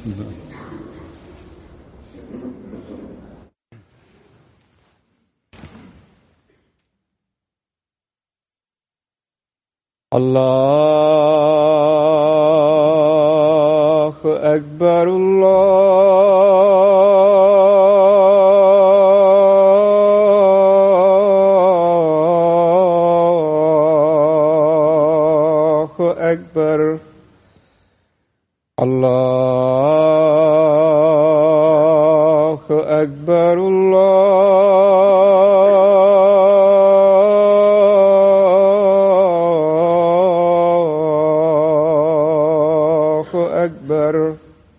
الله أكبر الله أكبر الله أكبر الله أكبر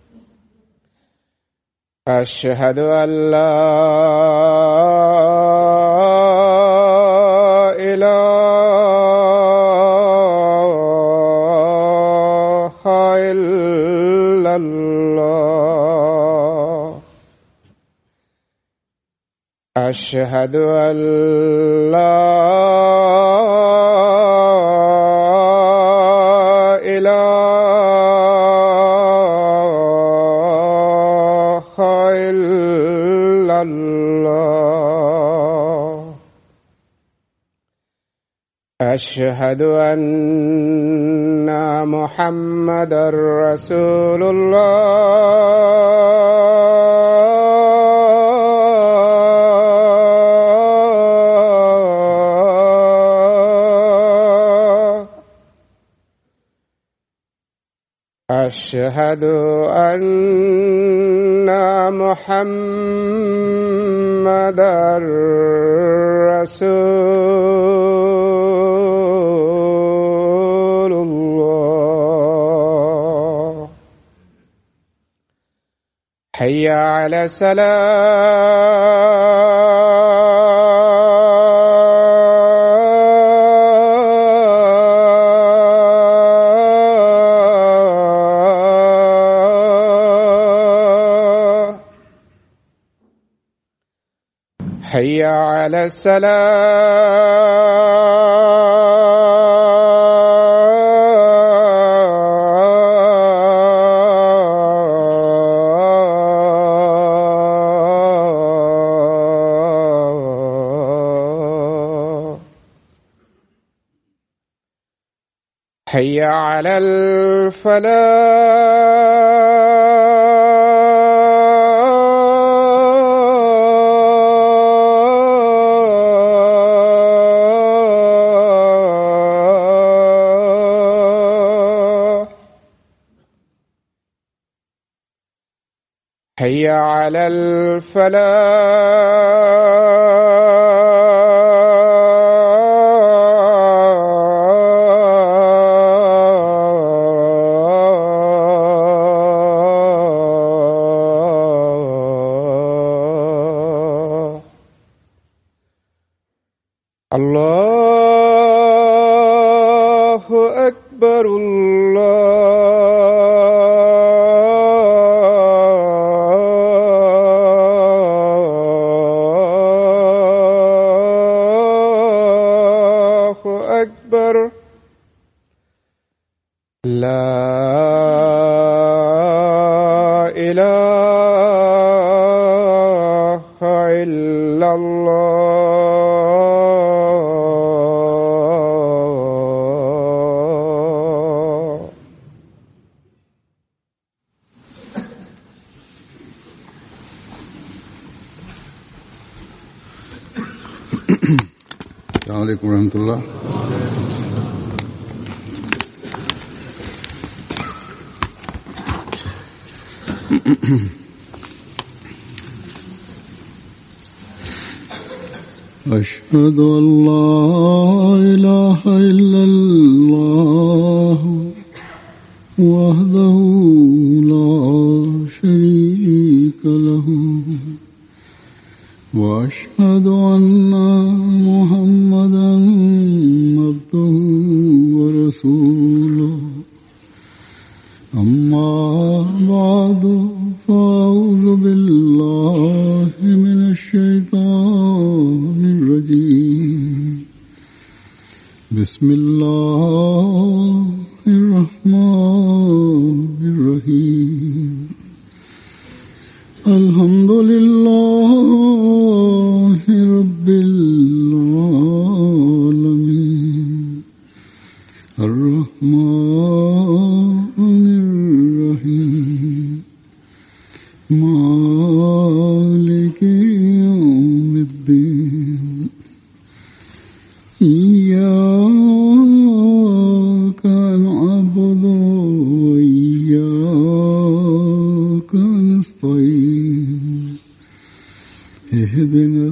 أشهد أن لا إله إلا الله أشهد أن لا إله إلا الله أشهد أن محمدا رسول الله أشهد أن محمدا رسول الله حي على السلام حي على السلام حي على الفلاح حي على الفلاح الله أكبر الله أكبر لا إله إلا الله السلام عليكم ورحمة الله أشهد أن لا إله إلا الله وحده لا شريك له وأشهد أن محمدا عبده ورسوله أما بعد فأعوذ بالله من الشيطان الرجيم بسم الله الرحمن الرحيم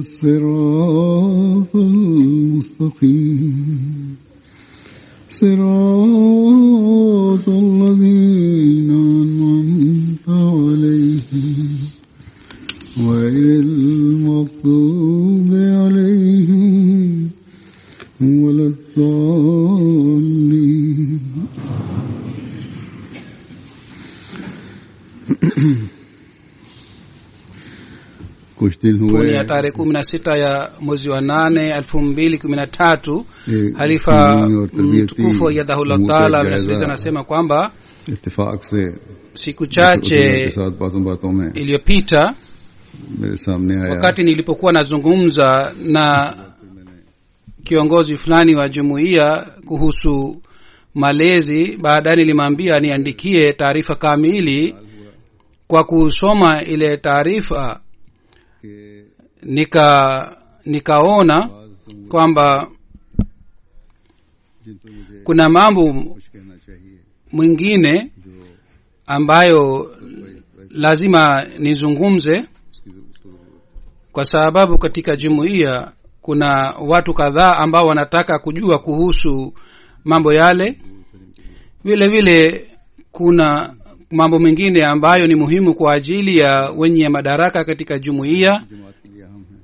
الصراط المستقيم صراط الذين أنعمت عليهم غير المغضوب عليهم ولا الضالين कुछ दिन ni हुए ya tarehe kumi na sita ya mwezi wa nane elfu mbili kumi na tatu एक halifa दीनी और तरबियती mtukufu yadhahullah उमूर का taala जायजा mnasiriza anasema kwamba इत्तेफाक से siku के chache साथ बातों बातों में iliyopita मेरे सामने आया wakati nilipokuwa nazungumza na kiongozi fulani wa jumuiya kuhusu malezi baadaye nilimwambia niandikie taarifa kamili kwa kusoma ile taarifa कि nika nikaona बाज kwamba जिन पर मुझे kuna mambo कुछ कहना चाहिए mwingine जो ambayo lazima nizungumze उसकी जरूर- उसको जरूरत kwa sababu katika jumuiya kuna watu kadhaa ambao wanataka kujua kuhusu mambo yale vile vile kuna mambo mengine ambayo ni muhimu kwa ajili ya wenye madaraka katika jumuiya जमात के लिए अहम है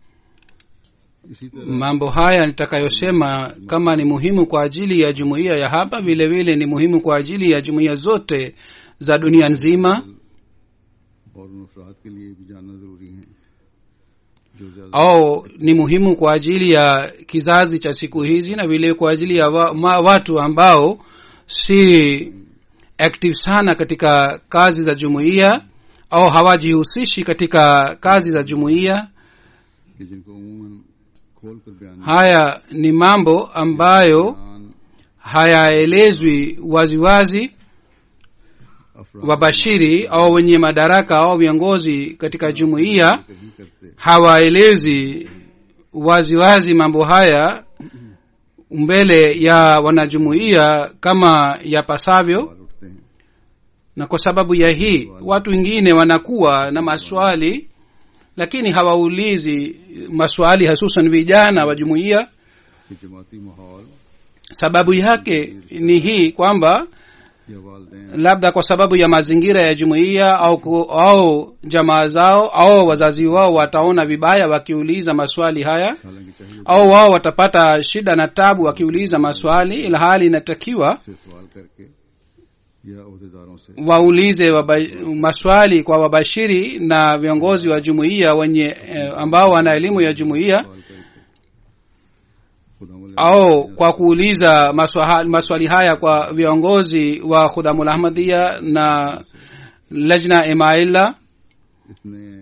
इसी तरह mambo haya nitakayosema kama ni muhimu kwa ajili ya jumuiya ya hapa vile vile ni muhimu kwa ajili ya jumuiya zote za dunia nzima और उन अफराद के लिए भी जानना जरूरी है जो ज्यादा au ni muhimu kwa ajili ya kizazi cha siku hizi na vile kwa ajili ya wa, ma, watu ambao si active sana katika kazi za jumuiya au hawajihusishi katika kazi za jumuiya कि जिनको उमूमन खोल कर बयान haya ni mambo ambayo बयान hayaelezwi waziwazi अफराद wabashiri au wenye madaraka au viongozi katika jumuiya कहीं करते hawaelezi waziwazi mambo haya mbele ya wanajumuiya kama yapasavyo सवाल उठते हैं na kwa sababu ya hii watu wengine wanakuwa na maswali lakini hawaulizi maswali hasusan vijana wa jumuiya कि जमाती माहौल sababu yake ni hii kwamba या वालदेन labda kwa sababu ya mazingira ya jumuiya au, ku- au jamaa zao au wazazi wao wataona vibaya wakiuliza maswali haya हालांकि चाहिए au wao watapata shida na tabu wakiuliza maswali ila hali inatakiwa से सवाल करके या अहदेदारों से waulize waba, maswali kwa wabashiri na viongozi wa jumuiya wenye eh, ambao wana elimu ya jumuiya सवाल करके खुदा au kwa kuuliza maswa, maswali haya kwa viongozi wa khudhamul ahmadia na lajna imaila इतने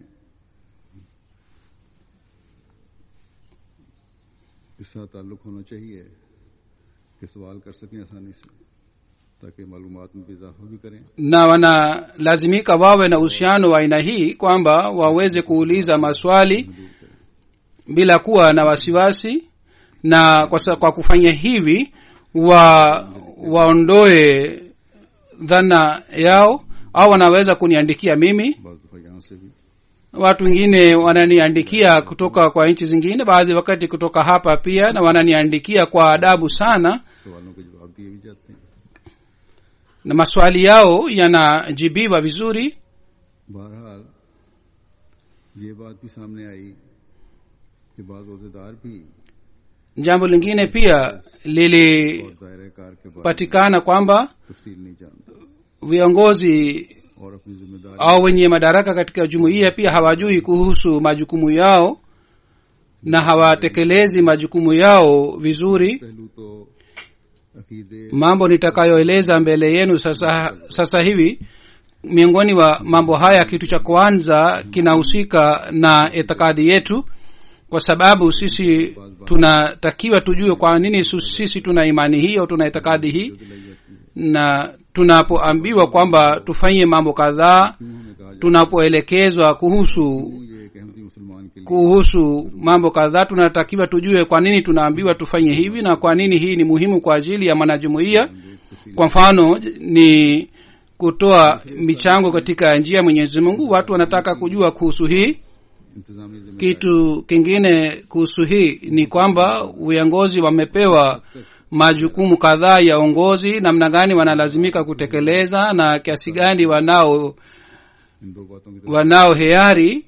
इसका ताल्लुक होना चाहिए कि सवाल कर सकें आसानी से ताकि मालूमात में भी इजाफा भी करें na wanalazimika wawe na uhusiano wa aina hii kwamba waweze kuuliza maswali bila kuwa na wasiwasi na kwa, sa- kwa kufanya hivi wa waondoe dhana yao au wanaweza kuniandikia mimi बाज दफा यहाँ से भी watu wengine wananiandikia kutoka kwa nchi zingine baadhi wakati kutoka hapa pia na wananiandikia kwa adabu sana सवालों के जवाब दिए भी जाते हैं na maswali yao yanajibiwa vizuri बहरहाल ये बात भी सामने आई कि बाज अहदेदार भी jambo lingine pia lilipatikana और दायरे कार के बारे में kwamba तफसील नहीं जानते viongozi और अपनी जिम्मेदारी au wenye madaraka katika jumuiya pia hawajui kuhusu majukumu yao na hawatekelezi majukumu yao vizuri पहलू तो अकीदे mambo nitakayoeleza mbele yenu sasa sasa hivi miongoni wa mambo haya kitu cha kwanza kinahusika na itikadi yetu kwa sababu sisi tunatakiwa tujue kwa nini su- sisi tuna imani hii au tuna itikadi hii na tunapoambiwa kwamba tufanye mambo kadhaa उन्होंने कहा tunapoelekezwa kuhusu ये एक अहमदी मुसलमान के लिए kuhusu mambo kadhaa tunatakiwa tujue kwa nini tunaambiwa tufanye hivi na kwa nini hii ni muhimu kwa ajili ya mwanajumuiya kwa mfano ni kutoa michango katika njia ya mwenyezi mungu watu wanataka kujua kuhusu hii इंतजामी जिम्मेदारी kitu kingine kuhusu hii ni kwamba viongozi wamepewa majukumu kadhaa ya uongozi namna gani wanalazimika kutekeleza na kiasi gani wanao इन दो बातों की तरफ wanao hiari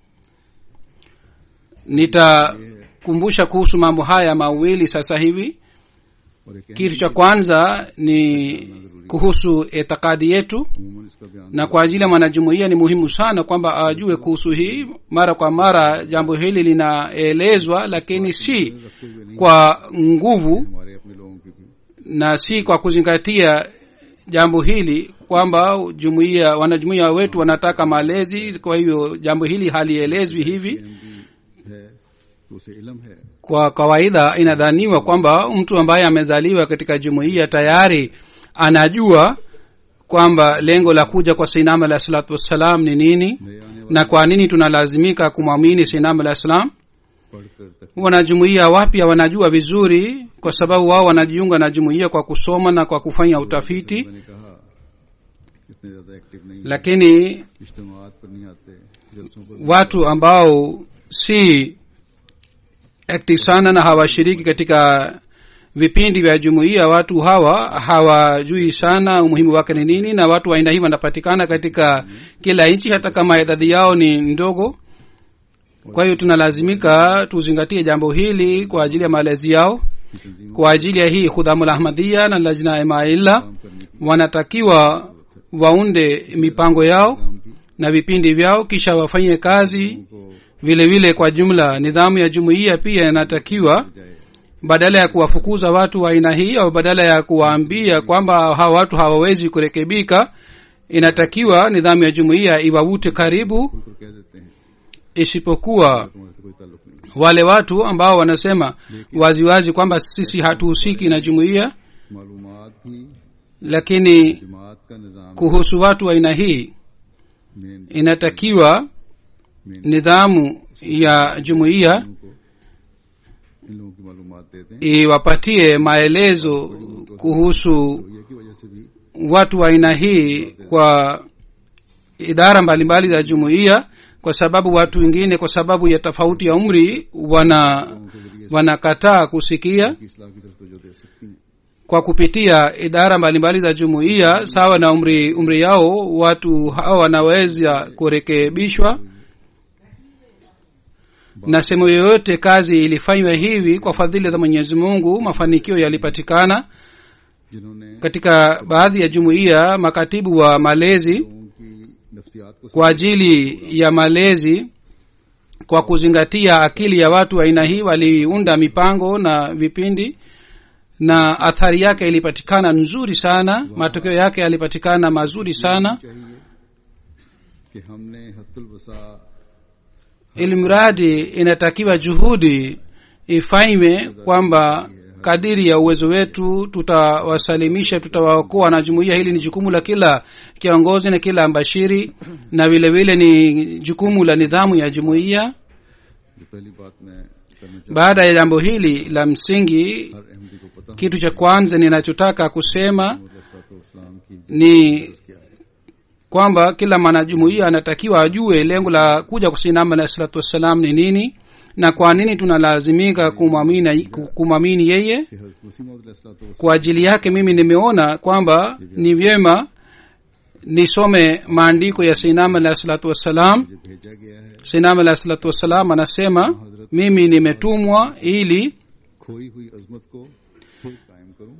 nitakumbusha kuhusu mambo haya mawili sasa hivi और एक kitu cha kwanza ni kuhusu itikadi yetu अमूमन इसका बयान na kwa ajili ya mwanajumuiya ni muhimu sana kwamba ajue kuhusu hii mara kwa mara jambo hili linaelezwa lakini si रखते हुए नहीं kwa nguvu हमारे अपने लोगों की भी na si kwa kuzingatia jambo hili kwamba jumuiya wanajumuiya wetu wanataka malezi kwa hivyo jambo hili halielezwi hivi भी है तो उसे इलम है kwa kawaida inadhaniwa kwamba mtu ambaye amezaliwa katika jumuiya tayari anajua kwamba lengo la kuja kwa sainam alah salatu wassalam ni nini नए आने na kwa nini tunalazimika kumwamini sainam alah salam पढ़कर तक wanajumuiya wapya wanajua vizuri kwa sababu wao wanajiunga na jumuiya kwa kusoma na kwa kufanya utafiti मैंने कहा इतने ज्यादा एक्टिव नहीं है lakini इज्तमात पर नहीं आते जलसों पर watu ambao si active sana na hawashiriki katika vipindi vya jumuiya watu hawa hawajui sana umuhimu wake ni nini na watu wa aina hii wanapatikana katika kila nchi hata kama idadi yao ni ndogo kwa hiyo tunalazimika tuzingatie jambo hili kwa ajili ya malezi yao की तंजीमों kwa ajili ya hii khudhamul ahmadia na lajna imaila काम करने की wanatakiwa waunde mipango yao काम की na vipindi vyao kisha wafanye kazi को vile vile kwa jumla nidhamu ya jumuiya pia inatakiwa जाए badala ya kuwafukuza watu wa aina hii au badala ya kuwaambia kwamba hawa watu hawawezi kurekebika inatakiwa nidhamu ya jumuiya iwavute karibu उनको कह देते हैं isipokuwa तुम्हारे से कोई ताल्लुक नहीं wale watu ambao wanasema waziwazi kwamba sisi hatuhusiki na jumuiya मालूमात भी lakini जमात का निज़ाम kuhusu watu wa aina hii मेन inatakiwa मेन nidhamu ya jumuiya को इन लोगों की मालूमात देते हैं iwapatie maelezo kuhusu तो ये की वजह से भी watu wa aina hii kwa idara mbalimbali za jumuiya kwa sababu watu wengine kwa sababu ya tofauti ya umri wana लोगों के जरिए wanakataa kusikia की इस्लाह की तरफ तो दे सकती हैं kwa kupitia idara mbalimbali za jumuiya sawa na umri umri yao watu hawa wanaweza kurekebishwa na sehemu yoyote kazi ilifanywa hivi kwa fadhili za mwenyezi mungu mafanikio yalipatikana जिन्होंने katika baadhi ya jumuiya makatibu wa malezi लोगों की नफ्सियात को kwa ajili ya malezi kwa kuzingatia akili ya watu wa aina hii waliunda mipango na vipindi na athari yake ilipatikana nzuri sana matokeo yake yalipatikana mazuri sana चाहिए कि हमने हत्तुल वसा ili mradi inatakiwa juhudi ifanywe kwamba kadiri ya uwezo wetu tutawasalimisha tutawaokoa na jumuiya hili ni jukumu la kila kiongozi na kila mbashiri na vile vile ni jukumu la nidhamu ya jumuiya जो पहली बात मैं करना चाहता baada ya jambo hili la msingi हूँ हर अहमदी को पता kitu cha kwanza ninachotaka kusema हो इस्लाम की ni क्या है kwamba kila mwanajumuiya anatakiwa ajue lengo la kuja kusinama alah salatu wassalam ni nini na kwa nini tunalazimika kumwamini kumwamini yeye कि हज़रत मसीह मौद kwa ajili yake mimi nimeona kwamba ni vyema nisome maandiko ya sinam alah salatu wassalam मुझे भेजा गया है sinam alah salatu wassalam anasema mimi nimetumwa ili खोई हुई अजमत को खुद कायम करूं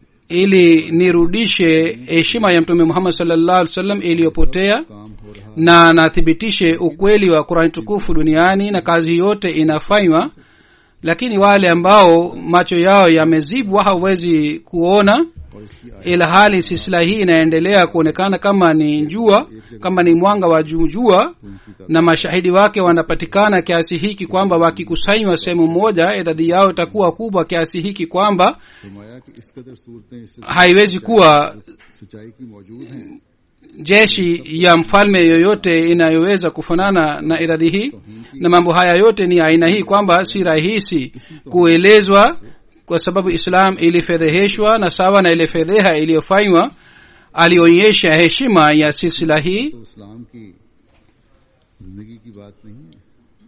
ili nirudishe heshima ya mtume muhammad sallallahu alaihi wasallam iliyopotea काम हो रहा na nathibitishe ukweli wa qurani tukufu duniani na kazi yote inafanywa lakini wale ambao macho yao yamezibwa hawezi kuona और इसकी आय ila hali silsila hii inaendelea kuonekana kama ni jua kama ni mwanga wa juu jua उनकी का na mashahidi wake wanapatikana kiasi hiki kwamba wakikusanywa sehemu moja idadi yao itakuwa kubwa kiasi hiki kwamba फरमाया कि इस कदर सूरतें इस haiwezi kuwa सच्चाई की मौजूद हैं jeshi ya mfalme yoyote inayoweza kufanana na idadi hii na mambo haya yote ni aina hii kwamba si rahisi kuelezwa kwa sababu islam ilifedheheshwa na sawa na ile fedheha iliyofanywa alionyesha heshima ya silsila hii तो इस्लाम की जिंदगी की बात नहीं है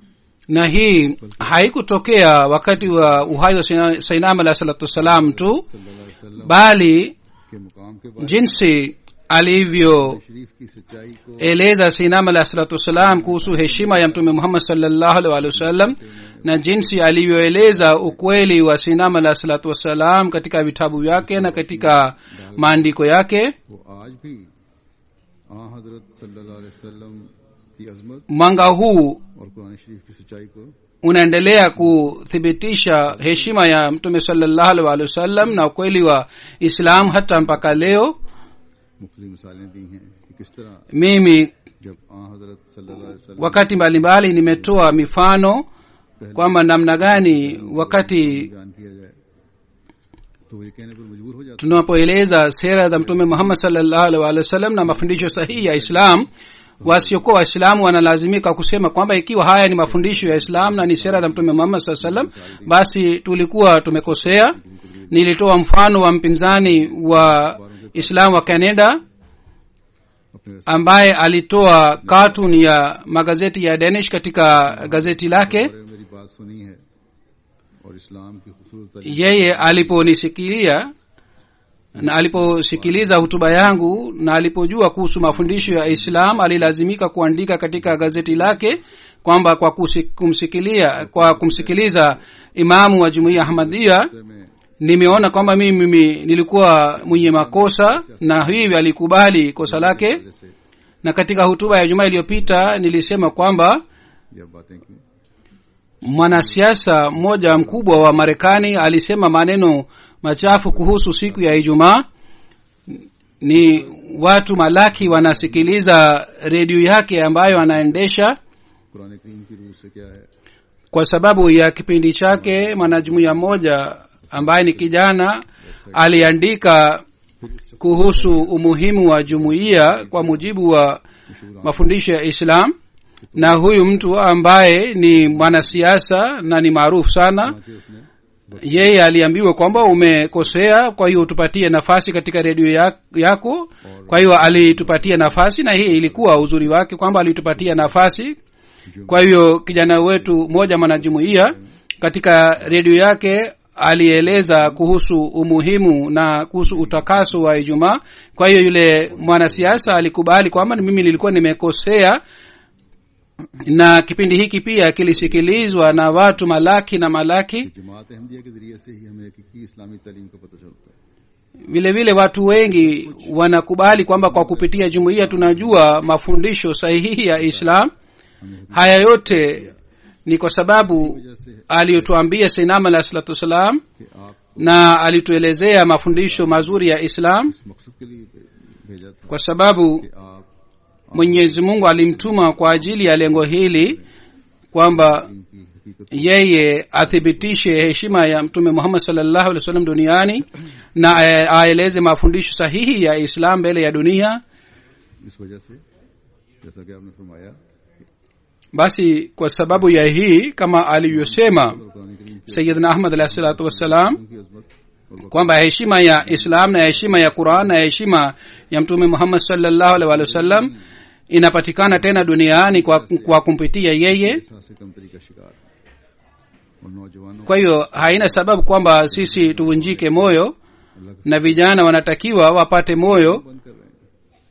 na hii haikutokea wakati wa uhai wa Sayyidina- sainam alahi salatu wassalam tu सल्लल्लाहु अलैहि वसल्लम bali के मुकाम के बाद jinsi alivyoeleza शरीफ की सच्चाई को sinam alahi salatu wassalam kuhusu heshima ya mtume muhammad salllahu alaihi waalihi wasallam na jinsi alivyoeleza ukweli wa sinam alahi salatu wassalam katika vitabu vyake na katika maandiko yake वो आज भी आ हजरत सल्लल्लाहु अलैहि वसल्लम की अजमत mwanga huu और कुरान शरीफ की सच्चाई को unaendelea kuthibitisha heshima ya mtume salllahu alaihi waalihi wasallam na ukweli wa islam hata mpaka leo मुख्तलि मिसालें दी हैं कि किस तरह mimi जब आ हजरत सल्लल्लाहु अलैहि वसल्लम wakati mbalimbali nimetoa mifano kwamba namna gani wakati बयान किया जाए तो वो ये कहने पर मजबूर हो जाता tunapoeleza sera za mtume muhammad salllahu alaihi waalihi wasallam na mafundisho sahihi ya islam wasiokuwa waislamu wanalazimika kusema kwamba ikiwa haya ni mafundisho ya islam na ni sera za mtume muhammad saa salam basi tulikuwa tumekosea nilitoa mfano wa mpinzani wa islam wa canada अपने ambaye alitoa cartoon ya magazeti ya danish katika gazeti lake बारे में मेरी बात सुनी है और इस्लाम की खूबसूरत तालीम yeye aliponisikilia na aliposikiliza hutuba yangu na alipojua kuhusu mafundisho ya islam alilazimika kuandika katika gazeti lake kwamba kwa kusi- kumsikilia kwa kumsikiliza imamu wa jumuiya ahmadia में nimeona kwamba mimi, mimi nilikuwa mwenye makosa na hivi alikubali kosa lake जैसे na katika hutuba ya jumaa iliyopita nilisema kwamba यह बातें की mwanasiasa mmoja mkubwa wa marekani alisema maneno machafu kuhusu siku ya ijumaa ni watu malaki wanasikiliza redio yake ambayo anaendesha Quran करीम की रूह से क्या है kwa sababu ya kipindi chake mwanajumuiya mmoja ambaye ni kijana aliandika kuhusu umuhimu wa jumuiya kwa mujibu wa mafundisho ya islam na huyu mtu ambaye ni mwanasiasa na ni maarufu sana कि उसने yeye aliambiwa kwamba umekosea kwa hiyo utupatie nafasi katika redio ya- yako kwa hiyo alitupatia nafasi na hii ilikuwa uzuri wake kwamba alitupatia nafasi kwa hiyo kijana wetu mmoja mwanajumuiya katika redio yake alieleza kuhusu umuhimu na kuhusu utakaso wa ijumaa kwa hiyo yule mwanasiasa alikubali kwamba mimi nilikuwa nimekosea na kipindi hiki pia kilisikilizwa na watu malaki na malaki जमात अहमदिया के जरिए से ही हमें हकीकी इस्लामी तालीम का पता चलता है vile vile watu wengi wanakubali kwamba kwa kupitia jumuiya tunajua mafundisho sahihi ya islam haya yote ni kwa sababu aliyotuambia seinam alah salatu wassalam कि आप na alituelezea mafundisho mazuri ya islam इस मकसद के लिए भेजा था kwa sababu कि आप mwenyezi mungu alimtuma kwa ajili ya lengo hili kwamba इनकी हकीकत yeye athibitishe heshima ya mtume muhammad salllahu alih wa sallam duniani na a- aeleze mafundisho sahihi ya islam mbele ya dunia इस वजह से जैसा कि आपने फरमाया basi kwa sababu ya hii kama alivyosema और कुरान करीम की sayidna ahmad alahi salatu wassalam की अजमत और kwamba heshima ya islam na heshima ya quran na heshima ya mtume muhammad salllahu alih walih wasallam inapatikana tena duniani kwa, kwa kumpitia yeye वक्त से कमतरी का शिकार और नौजवानों kwa hiyo haina sababu kwamba sisi tuvunjike moyo अल्लाह का na vijana wanatakiwa wapate moyo बंद कर रहे हैं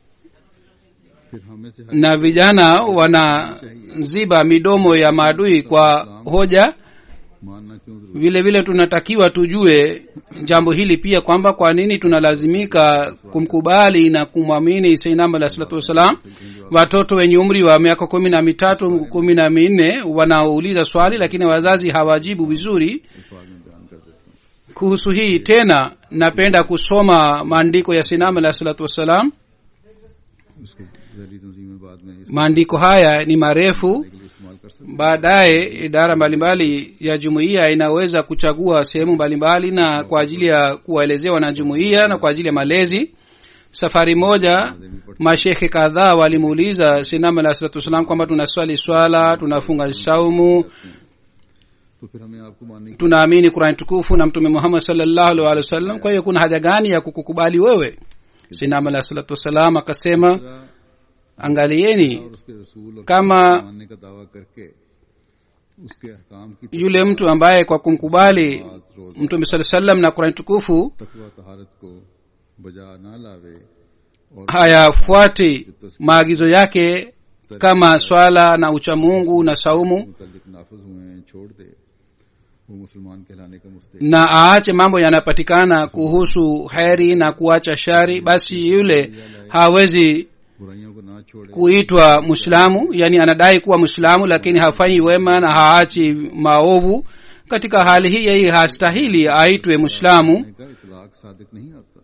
फिर हमें से हर na vijana wanaziba midomo ya maadui kwa hoja मानना क्यों जरूरी vile vile tunatakiwa tujue jambo hili pia kwamba kwa nini tunalazimika kumkubali na kumwamini seinam alah salatu wassalam watoto wenye umri wa miaka kumi na mitatu kumi na minne wanaouliza swali lakini wazazi hawajibu vizuri अल्फाज में बयान कर देते हैं kuhusu hii tena napenda kusoma maandiko ya seinam alah salatu wassalam उसको जहरी तंजीम में बाद में इसके maandiko haya ni marefu लिए इस्तेमाल कर सकते baadaye idara mbalimbali ya jumuiya inaweza kuchagua sehemu mbalimbali na kwa ajili ya kuwaelezea wanajumuiya na kwa ajili ya malezi safari moja mashekhe kadhaa walimuuliza sinam alah salatu wassalam kwamba tunaswali swala tunafunga saumu तो फिर हमें आपको मानने की tunaamini qurani tukufu na mtume muhammad salllahu alih walih wasallam kwa hiyo kuna haja gani ya kukukubali wewe sinam alah salatu wassalam akasema तरह angalieni और उसके रसूल और kama मानने का दावा करके उसके अहकाम की yule mtu ambaye kwa kumkubali नमाज, रोजा mtume saa salam na kurani tukufu तकवा तहारत को बजा ना लावे और hayafuati maagizo yake kama swala na uchamungu na saumu मुतल्लिक नाफज हुए हैं छोड़ दे वो मुसलमान कहलाने का मुस्तक na aache mambo yanapatikana kuhusu heri na kuacha shari basi yule hawezi बुराइयों को ना छोड़े kuitwa mwislamu yani anadai kuwa mwislamu lakini hafanyi wema na haachi maovu katika hali hii yeye hastahili aitwe mwislamu करने का इतलाक सादिक नहीं आता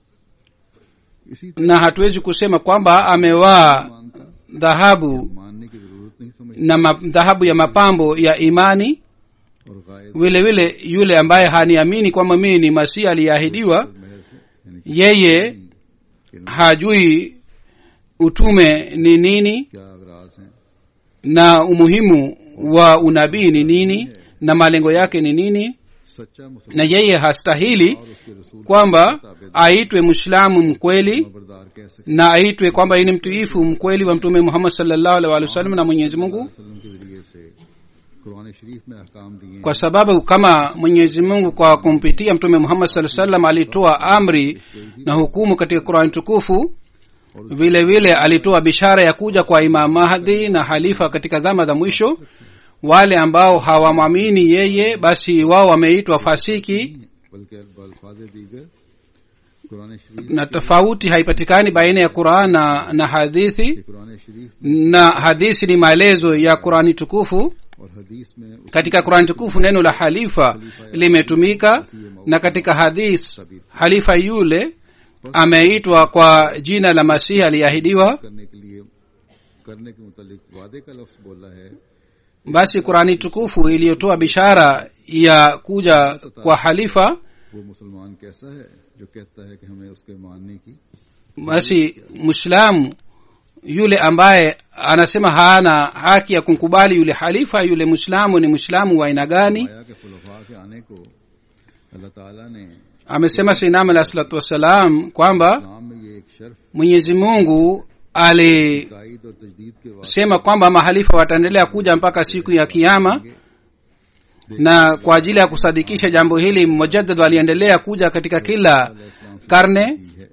इसी तरह na hatuwezi kusema kwamba amevaa मानता dhahabu मानने की जरूरत नहीं समझ na ma, dhahabu ya mapambo ya imani और गायब vile vile yule ambaye haniamini kwamba mimi ni masihi aliyeahidiwa महज यानी कि yeye कि hajui utume ni nini क्या अगराज हैं na umuhimu wa unabii ni nini na malengo yake ni nini सच्चा मुसलमान na yeye hastahili और उसके रसूल kwamba aitwe mwislamu mkweli खबरदार कह सके na aitwe kwamba yeye ni mtuifu mkweli wa mtume muhammad sallallahu alaihi wa sallam na mwenyezi mungu वसल्लम के जरिए से कुरान शरीफ में अहकाम दिए kwa sababu kama mwenyezi mungu kwa kumpitia mtume muhammad saa salam alitoa amri na hukumu katika qurani tukufu vile vile alitoa bishara ya kuja kwa imam mahdi na halifa katika dhama za mwisho wale ambao hawamwamini yeye basi wao wameitwa fasiki बल्कि अल्फाज दीगर कुरान शरीफ na tofauti haipatikani baina ya quran na, na hadithi के कुरान शरीफ na hadithi ni maelezo ya qurani tukufu और हदीस में उस katika qurani tukufu neno la halifa limetumika na katika hadith halifa yule ameitwa kwa jina la masihi aliyeahidiwa करने के लिए करने के मुतालिक वादे का लफ्ज बोला है basi qurani tukufu iliyotoa bishara ya kuja kwa halifa वो मुसलमान कैसा है जो कहता है कि हमें उसके मानने की basi mwislamu yule ambaye anasema hana haki ya kumkubali yule halifa yule mwislamu ni mwislamu wa aina gani आया के खुलफा के आने को अल्लाह ताला ने amesema sainam alah salatu wassalam kwamba नाम में ये एक शर्फ mwenyezi mungu alisema तायद और तजदीद के वास्ते kwamba mahalifa wataendelea kuja mpaka siku ya kiama na kwa ajili ya kusadikisha jambo hili mujaddad waliendelea kuja katika kila इस्लाम से karne की है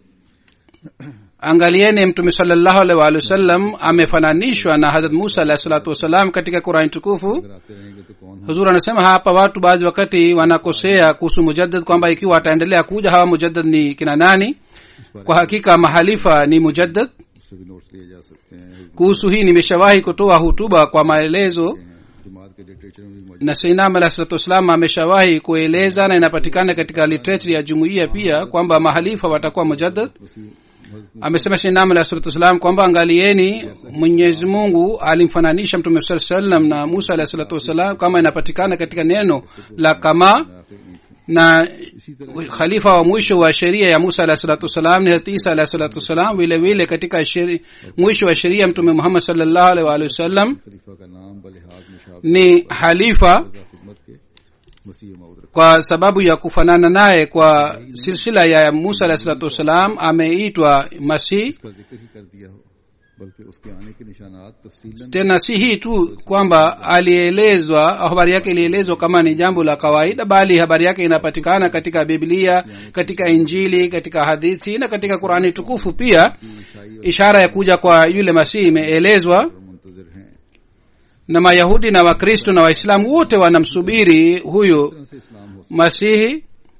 angalieni mtume salllahu alaihi waalihi wasallam amefananishwa na hadrat musa alahi salatu wassalam katika qurani tukufu अगर आते रहेंगे तो कौन हम huzur anasema hapa watu baadhi wakati wanakosea kuhusu mujaddad kwamba ikiwa ataendelea kuja hawa mujaddad ni kina nani इस बारे kwa hakika mahalifa ni mujaddad उससे भी नोट्स लिए जा सकते हैं kuhusu hii nimeshawahi kutoa hutuba kwa maelezo जमात के लिटरेचर में भी मौजूद na sainam alah salatu wassalam ameshawahi kueleza na inapatikana katika literature ya jumuiya pia kwamba mahalifa watakuwa mujaddad वसी मजदूर amesema shinam alah salatu wassalam kwamba angalieni mwenyezi mungu alimfananisha mtume saa salam na musa alah salatu wassalam kama inapatikana katika neno la kama आखिर ईंट na इसी तरह khalifa wa mwisho wa sheria ya musa alah salatu wassalam ni hazrat isa alah salatu wassalam vile vile katika sheri, mwisho wa sheria mtume muhammad salllahu alaihi waalihi wasallam खलीफा का नाम बलिहाज मुशाब ni halifa खिदमत के मसीह मऊद रखा kwa sababu ya kufanana naye kwa silsila ya musa alah salatu wassalam ameitwa masih इसका जिक्र ही कर दिया हो बल्कि उसके आने के निशानात तफसीलन tena si hii tu kwamba alielezwa habari yake ilielezwa kama ni jambo la kawaida bali habari yake inapatikana katika biblia katika injili katika hadithi na katika qurani tukufu pia ईसाई और ishara ya kuja kwa yule masihi imeelezwa मुंतजर हैं na mayahudi na wakristo na waislamu wote wanamsubiri huyu तरह से इस्लाम हो masihi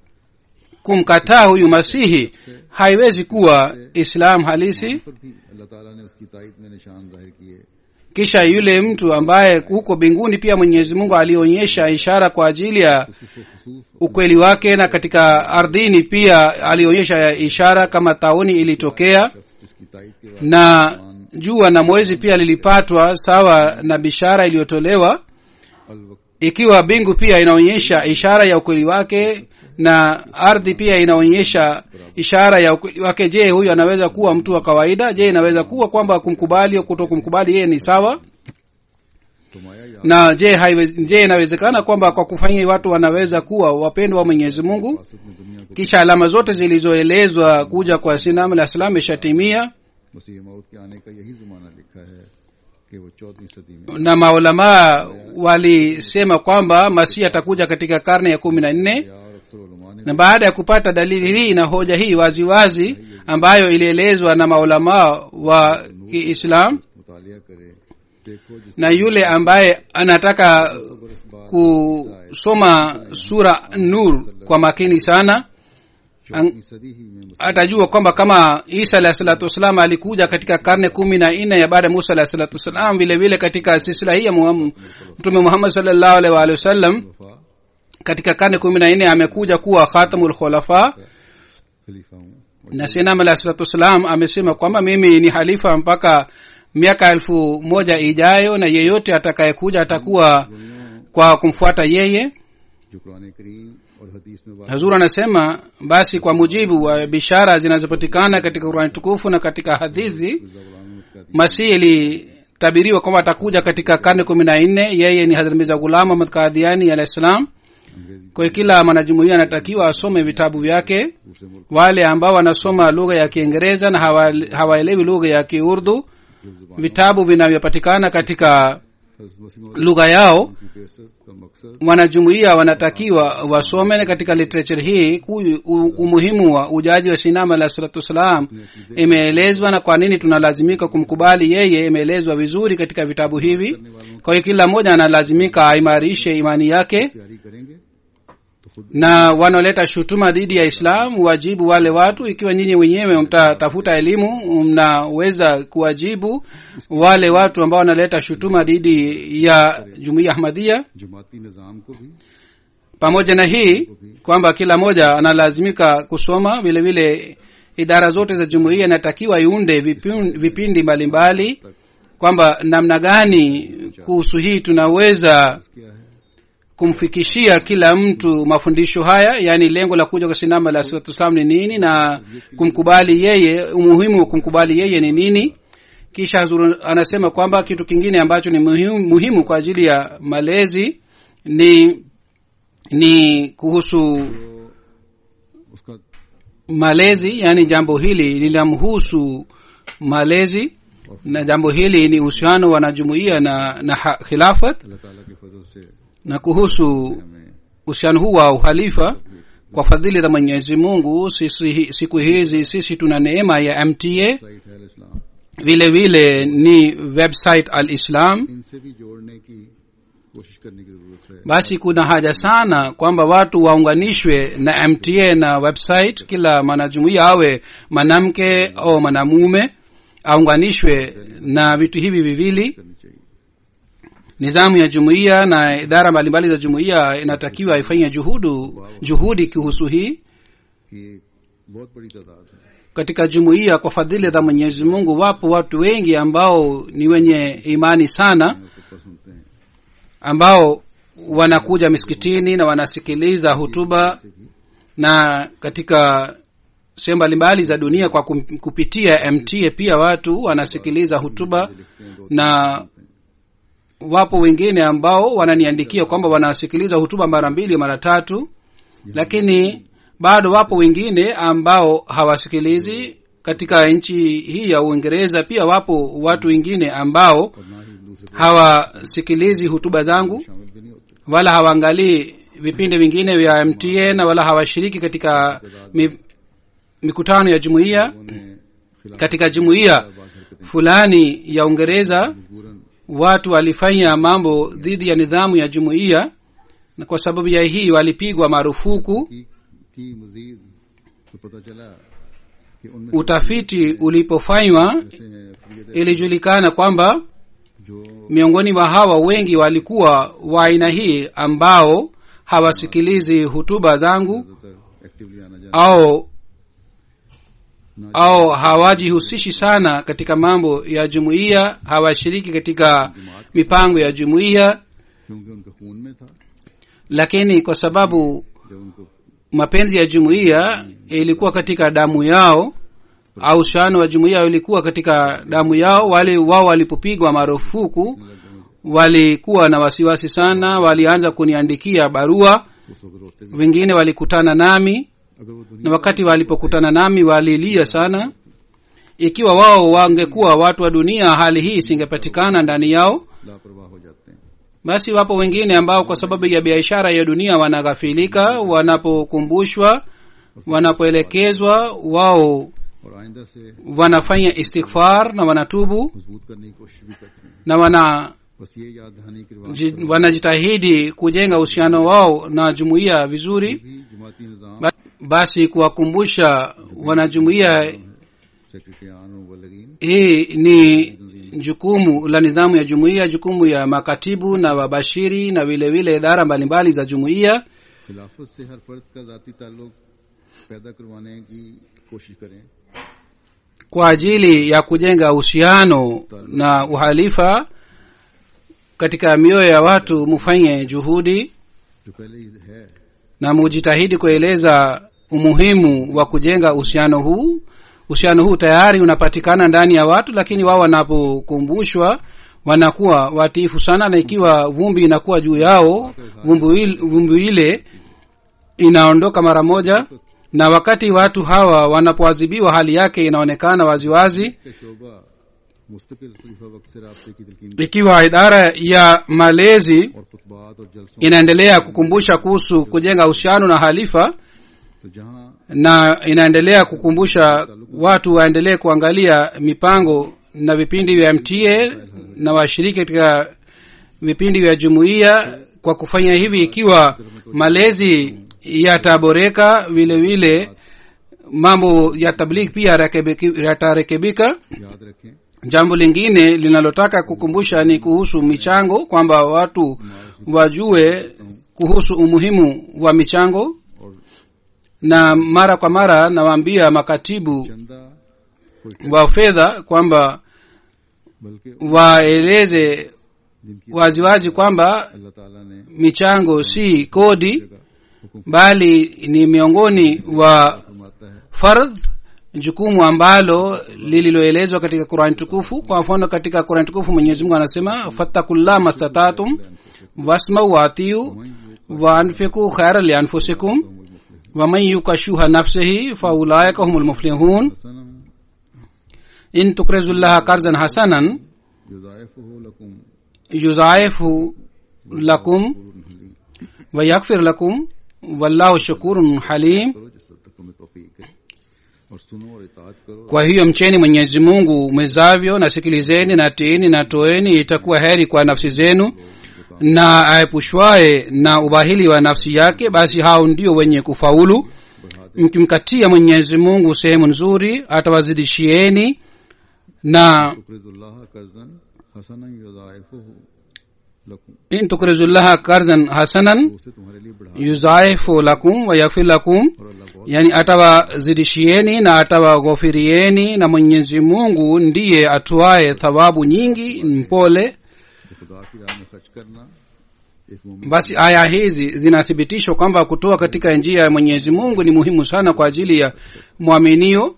kumkataa huyu masihi haiwezi kuwa islam halisi पर भी अल्लाह ताला ने उसकी तायद में निशान जाहिर किए kisha yule mtu ambaye huko mbinguni pia mwenyezi mungu alionyesha ishara kwa ajili ya उसको खसूफ ukweli wake na katika ardhini pia alionyesha ishara kama tauni ilitokea शख्स जिसकी तायद के बाद na jua na mwezi pia lilipatwa sawa na bishara iliyotolewa अलवक्त ikiwa mbingu pia inaonyesha ishara ya ukweli wake na ardhi pia inaonyesha ishara ya ukweli wake je huyu anaweza kuwa mtu wa kawaida je inaweza kuwa kwamba kumkubali au kuto kumkubali yeye ni sawa फरमाया या na je haiwezi, je inawezekana kwamba kwa kufanya watu wanaweza kuwa wapendwa wa mwenyezi mungu फासद में दुनिया को kisha alama zote zilizoelezwa kuja kwa sinam alah salam ishatimia मसीह मौत के आने का यही जमाना लिखा है कि वो चौदहवीं सदी में na maulamaa walisema kwamba masihi atakuja katika karne ya kumi na nne या और अक्सर उलमा ने na baada ya kupata dalili hii na hoja hii waziwazi wazi, ambayo ilielezwa na maulamaa wa kiislam मुतालिया करे देखो जिस na yule ambaye anataka बरस बाद kusoma sura nur kwa makini sana चौदहवीं सदी ही में मुस्लिम atajua kwamba kama isa alahi salatu wassalam alikuja katika karne kumi na nne ya baada ya musa alahi salatu wassalam vile vile katika silsila hii ya Muhammad- mtume muhammad salllahu alaihi waalihi wasallam वफा katika karne kumi na nne amekuja kuwa khatamul khulafa खलीफा हूँ na sinam alahi salatu wassalam amesema kwamba mimi ni halifa mpaka miaka elfu moja ijayo na yeyote atakayekuja atakuwa kwa kumfuata yeye जो कुरान करीम और हदीस में वाक़ hazur anasema basi kwa mujibu wa bishara zinazopatikana katika qurani tukufu na katika hadithi Mirza गुलाम अहमद Qadiani masihi ilitabiriwa kwamba atakuja katika karne kumi na nne yeye ni hadrat mirza gulam ahmad kadhiani alah salam अंग्रेजी kwa hiyo kila mwanajumuia anatakiwa asome vitabu vyake दूसरे मुल्क wale ambao wanasoma lugha ya kiingereza na hawa- hawaelewi lugha ya kiurdu की जुबान vitabu vinavyopatikana katika हज़रत मसीह lugha yao की बेसत का मकसद wanajumuia wanatakiwa wasome na katika literature hii ku- u- umuhimu wa ujaji wa sinama alah salatu wassalam imeelezwa na kwa nini tunalazimika kumkubali yeye imeelezwa vizuri katika vitabu hivi kwa hiyo kila mmoja analazimika aimarishe imani yake तैयारी करेंगे तो खुद na wanaoleta shutuma dhidi ya islam wajibu wale watu ikiwa nyinyi wenyewe mtatafuta elimu mnaweza kuwajibu wale watu ambao wanaleta shutuma dhidi ya jumuiya ahmadia जमाती निज़ाम को भी pamoja na hii kwamba kila mmoja analazimika kusoma vile vile idara zote za jumuiya inatakiwa iunde vipin- vipindi mbalimbali kwamba namna gani kuhusu hii tunaweza क्या है kumfikishia kila mtu mafundisho haya yaani lengo la kuja kwa sinama la salatu wassalam ni nini na kumkubali yeye umuhimu wa kumkubali yeye ni nini kisha Hazur anasema kwamba kitu kingine ambacho ni muhimu, muhimu kwa ajili ya malezi ni ni kuhusu उसका malezi yaani jambo hili linamhusu malezi na jambo hili ni uhusiano wa wanajumuia na na ha- khilafat अल्लाह ताला के फजल से na kuhusu हमें uhusiano huu wa uhalifa kwa fadhili za mwenyezi mungu sisi siku hizi sisi tuna neema ya mta साइट है इस्लाम vile vile ni website al islam इनसे भी जोड़ने की कोशिश करने की जरूरत है basi kuna haja sana kwamba watu waunganishwe na mta na website kila mwanajumuia awe mwanamke au mwanamume aunganishwe na vitu hivi viwili करनी चाहिए nizamu ya jumuiya na idara mbalimbali za jumuiya inatakiwa ifanye juhudu juhudi kuhusu hii कि ये बहुत बड़ी तादाद है katika jumuiya kwa fadhili za mwenyezi mungu wapo watu wengi ambao ni wenye imani sana खुतबा सुनते हैं ambao wanakuja misikitini na wanasikiliza hutuba na katika sehemu mbalimbali za dunia kwa kum- kupitia mta pia watu wanasikiliza hutuba na wapo wengine ambao wananiandikia kwamba wanasikiliza hutuba mara mbili mara tatu lakini bado wapo wengine ambao hawasikilizi katika nchi hii ya uingereza pia wapo watu wengine ambao और ना ही दूसरे hawasikilizi hutuba zangu शामिल भी नहीं होते wala hawaangalii vipindi vingine vya mta na wala hawashiriki katika mi, mikutano ya jumuiya उन्हें खिलाफ katika jumuiya बात हरकतें fulani ya uingereza मजबूरन watu walifanya mambo dhidi ya nidhamu ya jumuiya na kwa sababu ya hii walipigwa marufuku की की मजीद तो पता चला कि उनमें से utafiti ulipofanywa ऐसे हैं अक्सरियत ilijulikana kwamba जो miongoni mwa hawa wengi walikuwa wa aina hii ambao hawasikilizi hutuba zangu ज्यादातर एक्टिवली आना जाना au ना au hawajihusishi sana katika mambo ya jumuiya hawashiriki katika mipango ya jumuiya क्योंकि उनके खून में था lakini kwa sababu जब उनको mapenzi ya jumuiya ilikuwa katika damu yao au ushano wa jumuiya ulikuwa katika damu yao wale wao walipopigwa marufuku walikuwa na wasiwasi sana walianza kuniandikia barua उस वक्त रोते भी wengine walikutana nami अगर वो na दुनिया wakati walipokutana nami walilia sana ikiwa wao wangekuwa watu wa dunia hali hii isingepatikana ndani yao लापरवाह हो जाते हैं basi wapo wengine ambao kwa sababu ya biashara ya dunia wanaghafilika wanapokumbushwa wanapoelekezwa wao और आइंदा से wanafanya istighfar na wanatubu मजबूत करने की कोशिश भी करते हैं na wana बस ये याद दहानी की रिवाज ji- wanajitahidi kujenga uhusiano wao na jumuiya vizuri भी जमाती निज़ाम Ba- basi kuwakumbusha wanajumuiya सेक्रेटरियान और वलगीन hii ni jukumu la nidhamu ya jumuiya jukumu ya makatibu na wabashiri na vile vile idara mbalimbali za jumuiya खिलाफत से हर फर्द का जाती ताल्लुक पैदा करवाने की कोशिश करें kwa ajili ya kujenga uhusiano na uhalifa katika mioyo ya watu mufanye juhudi जो पहले ही है na mujitahidi kueleza umuhimu wa kujenga uhusiano huu uhusiano huu tayari unapatikana ndani ya watu lakini wao wanapokumbushwa wanakuwa watiifu sana na ikiwa vumbi inakuwa juu yao vumbi il- vumbi ile inaondoka mara moja na wakati watu hawa wanapoadhibiwa hali yake inaonekana waziwazi कि शोबा मुस्तकिल खलीफा वक्त से रबते की तलकीन ikiwa idara ya malezi और खुतबात और जलसों inaendelea kukumbusha kuhusu kujenga uhusiano na halifa तो जहाँ na inaendelea kukumbusha watu waendelee kuangalia mipango na vipindi vya mta na washiriki katika vipindi vya jumuiya kwa kufanya hivi ikiwa malezi yataboreka vile vile mambo ya tabligh pia yarekebiki- yatarekebika याद रखें jambo lingine linalotaka kukumbusha ni kuhusu michango kwamba watu wajue kuhusu umuhimu wa michango और na mara kwa mara nawaambia makatibu चंदा कोई wa fedha kwamba बल्कि waeleze जिनकी waziwazi kwamba अल्लाह ताला ने michango si kodi जगह हुक्म bali ni miongoni wa फरमाता है fardh jukumu ambalo lililoelezwa katika qurani tukufu kwa mfano katika qurani tukufu mwenyezi mungu anasema fattakullah mastatatum wasmau waatiu waanfiku khaira lianfusikum waman yuka shuha nafsihi faulaika humu lmuflihun Sanam in tukrizu llaha karzan hasanan युदाइफुहु लकुम yuzaifu lakum wa yakfir lakum wallahu shakurun halim करो जिस तक तुम्हें तौफीक है और सुनो और इताअत करो kwa hiyo mcheni mwenyezi mungu mwezavyo na sikilizeni na tiini na toeni itakuwa heri kwa nafsi zenu na aepushwaye na ubahili wa nafsi yake basi hao ndio wenye kufaulu mkimkatia mwenyezi mungu sehemu nzuri atawazidishieni na तुकरिजुल्लाह कर्जन हसनन युदाइफुहु लकुम in tukrizullaha karzan hasanan उसे तुम्हारे लिए बढ़ा yuzaifu lakum wa yakfir lakum और अल्लाह बहुत yani atawazidishieni na atawaghofirieni na mwenyezi mungu ndiye atuaye thawabu nyingi mpole खुदा की राह में खर्च करना एक मोमिन basi aya hizi zinathibitishwa kwamba kutoa katika njia ya mwenyezi mungu ni muhimu sana kwa ajili ya mwaminio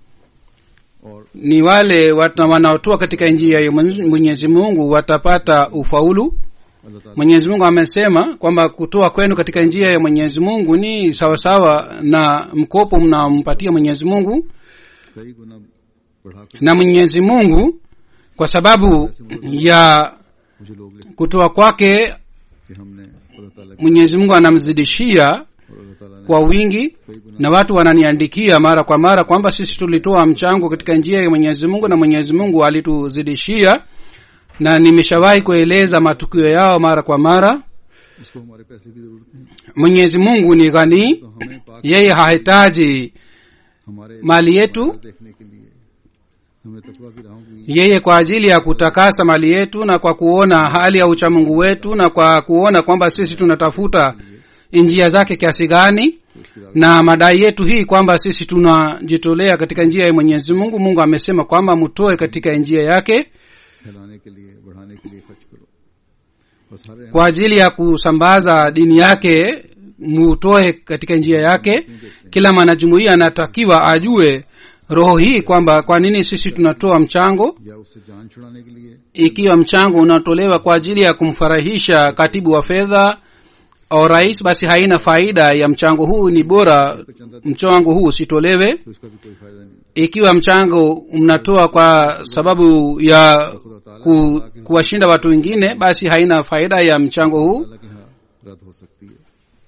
और ni wale wata- wanaotoa katika njia ya Mwenye- mwenyezi mungu watapata ufaulu अल्लाह ताला mwenyezi mungu amesema kwamba kutoa kwenu katika njia ya mwenyezi mungu ni sawasawa na mkopo mnampatia mwenyezi mungu कई गुना बढ़ाकर na mwenyezi mungu kwa sababu ya मुझे लोग लिखते kutoa kwake कि हमने अल्लाह ताला की mwenyezi mungu anamzidishia और अल्लाह ताला ने kwa wingi कई गुना na watu wananiandikia mara kwa mara kwamba sisi tulitoa mchango katika njia ya mwenyezi mungu na mwenyezi mungu alituzidishia na nimeshawahi kueleza matukio yao mara kwa mara उसको हमारे पैसे की जरूरत नहीं mwenyezi mungu ni ghani तो हमें पाक yeye hahitaji हमारे mali yetu देखने के लिए हमें तकवा की राहों की yeye kwa ajili ya kutakasa mali yetu na kwa kuona hali ya uchamungu wetu na kwa kuona kwamba sisi tunatafuta njia zake kiasi gani उसकी राह na madai yetu hii kwamba sisi tunajitolea katika njia ya mwenyezi mungu mungu amesema kwamba mtoe katika njia yake फैलाने के लिए बढ़ाने के लिए खर्च करो बस हर अहम kwa ajili ya kusambaza dini yake mutoe katika njia yake kila mwanajumuia anatakiwa ajue roho hii kwamba kwa nini sisi tunatoa mchango या उससे जान छुड़ाने के लिए ikiwa mchango unatolewa kwa ajili ya kumfarahisha katibu wa fedha au rais basi haina faida ya mchango huu ni bora mchango huu usitolewe तो इसका भी कोई फायदा नहीं ikiwa mchango mnatoa kwa sababu ya ku, kuwashinda watu wengine basi haina faida ya mchango huu हालांकि हाँ रद्द हो सकती है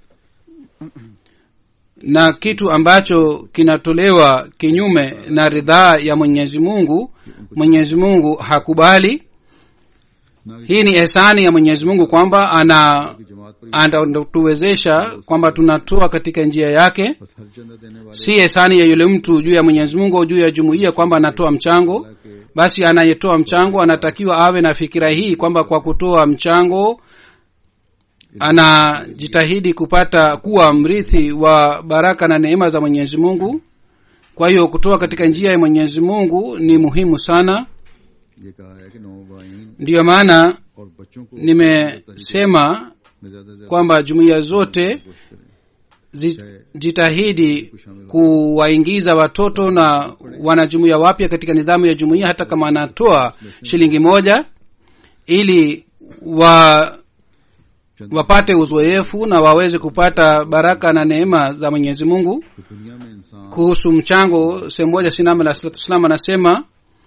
na kitu ambacho kinatolewa kinyume na ridhaa ya mwenyezi mungu mwenyezi mungu hakubali ना कि hii ni ehsani ya mwenyezi mungu kwamba ana की जमात पर anatuwezesha kwamba tunatoa katika njia yake बस हर चंदा देने वाले si ehsani ya yule mtu juu ya mwenyezi mungu au juu ya jumuiya kwamba anatoa mchango के basi anayetoa mchango anatakiwa awe na fikira hii kwamba kwa kutoa mchango anajitahidi kupata kuwa mrithi wa baraka na neema za mwenyezi mungu kwa hiyo kutoa katika njia ya mwenyezi mungu ni muhimu sana ये कहा है कि नौ बाइन ndiyo maana और बच्चों को nimesema में ज्यादा से ज्यादा kwamba jumuiya zote कोशिश करें zi- jitahidi kuwaingiza watoto na wanajumuiya wapya katika nidhamu ya jumuiya hata kama anatoa shilingi moja ili wa चंदा wapate uzoefu na waweze kupata baraka na neema za mwenyezi mungu तो दुनिया में इंसान kuhusu mchango sehemu moja sinam alah salatu wassalam anasema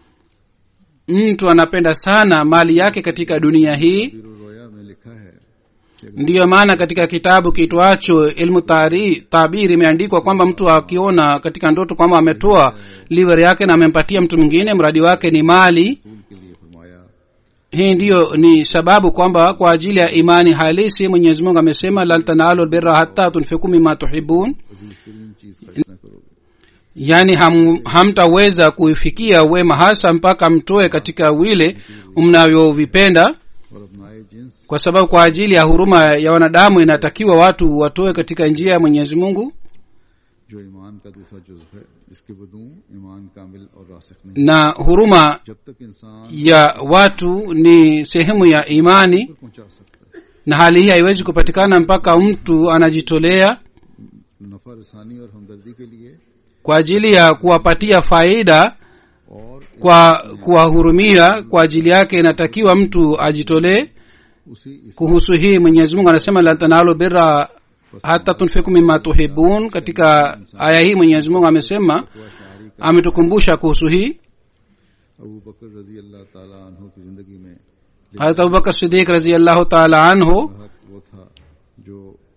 mtu anapenda sana mali yake katika dunia hii पीरो रोया में लिखा है कि ndiyo maana katika kitabu kiitwacho ilmu tari- tabir imeandikwa kwamba mtu akiona katika ndoto kwamba ametoa liver yake na amempatia mtu mwingine mradi wake ni mali रसूल के लिए फरमाया hii ndiyo ni sababu kwamba kwa ajili ya imani halisi mwenyezi mungu amesema lan tanalu lbirra hatta tunfiku mima tuhibun अजीज तरीन चीज खर्च न करोगे yaani ham, hamtaweza kuifikia wema hasa mpaka mtoe katika wile mnavyovipenda और अपनाए जिन्स kwa sababu kwa ajili ya huruma ya wanadamu inatakiwa watu watoe katika njia ya mwenyezi mungu जो ईमान का दूसरा जुज्व है जिसके बदू ईमान कामिल और रासिक नहीं na huruma जब तक इंसान ya watu ni sehemu ya imani पर पहुंचा सकता है na hali hii haiwezi kupatikana mpaka mtu anajitolea नफा रसानी और हमदर्दी के लिए kwa ajili ya kuwapatia faida और kwa kuwahurumia kwa ajili yake inatakiwa mtu ajitolee उसी इस kuhusu hii mwenyezi mungu anasema la tanalu birra hata tunfiku mima tuhibun katika aya hii mwenyezi mungu amesema शारी का ametukumbusha kuhusu hii Abu बकर रजी अल्लाह ताला अन्हो की जिंदगी में harat abubakar sidik raziallahu taala anhu हक वो था जो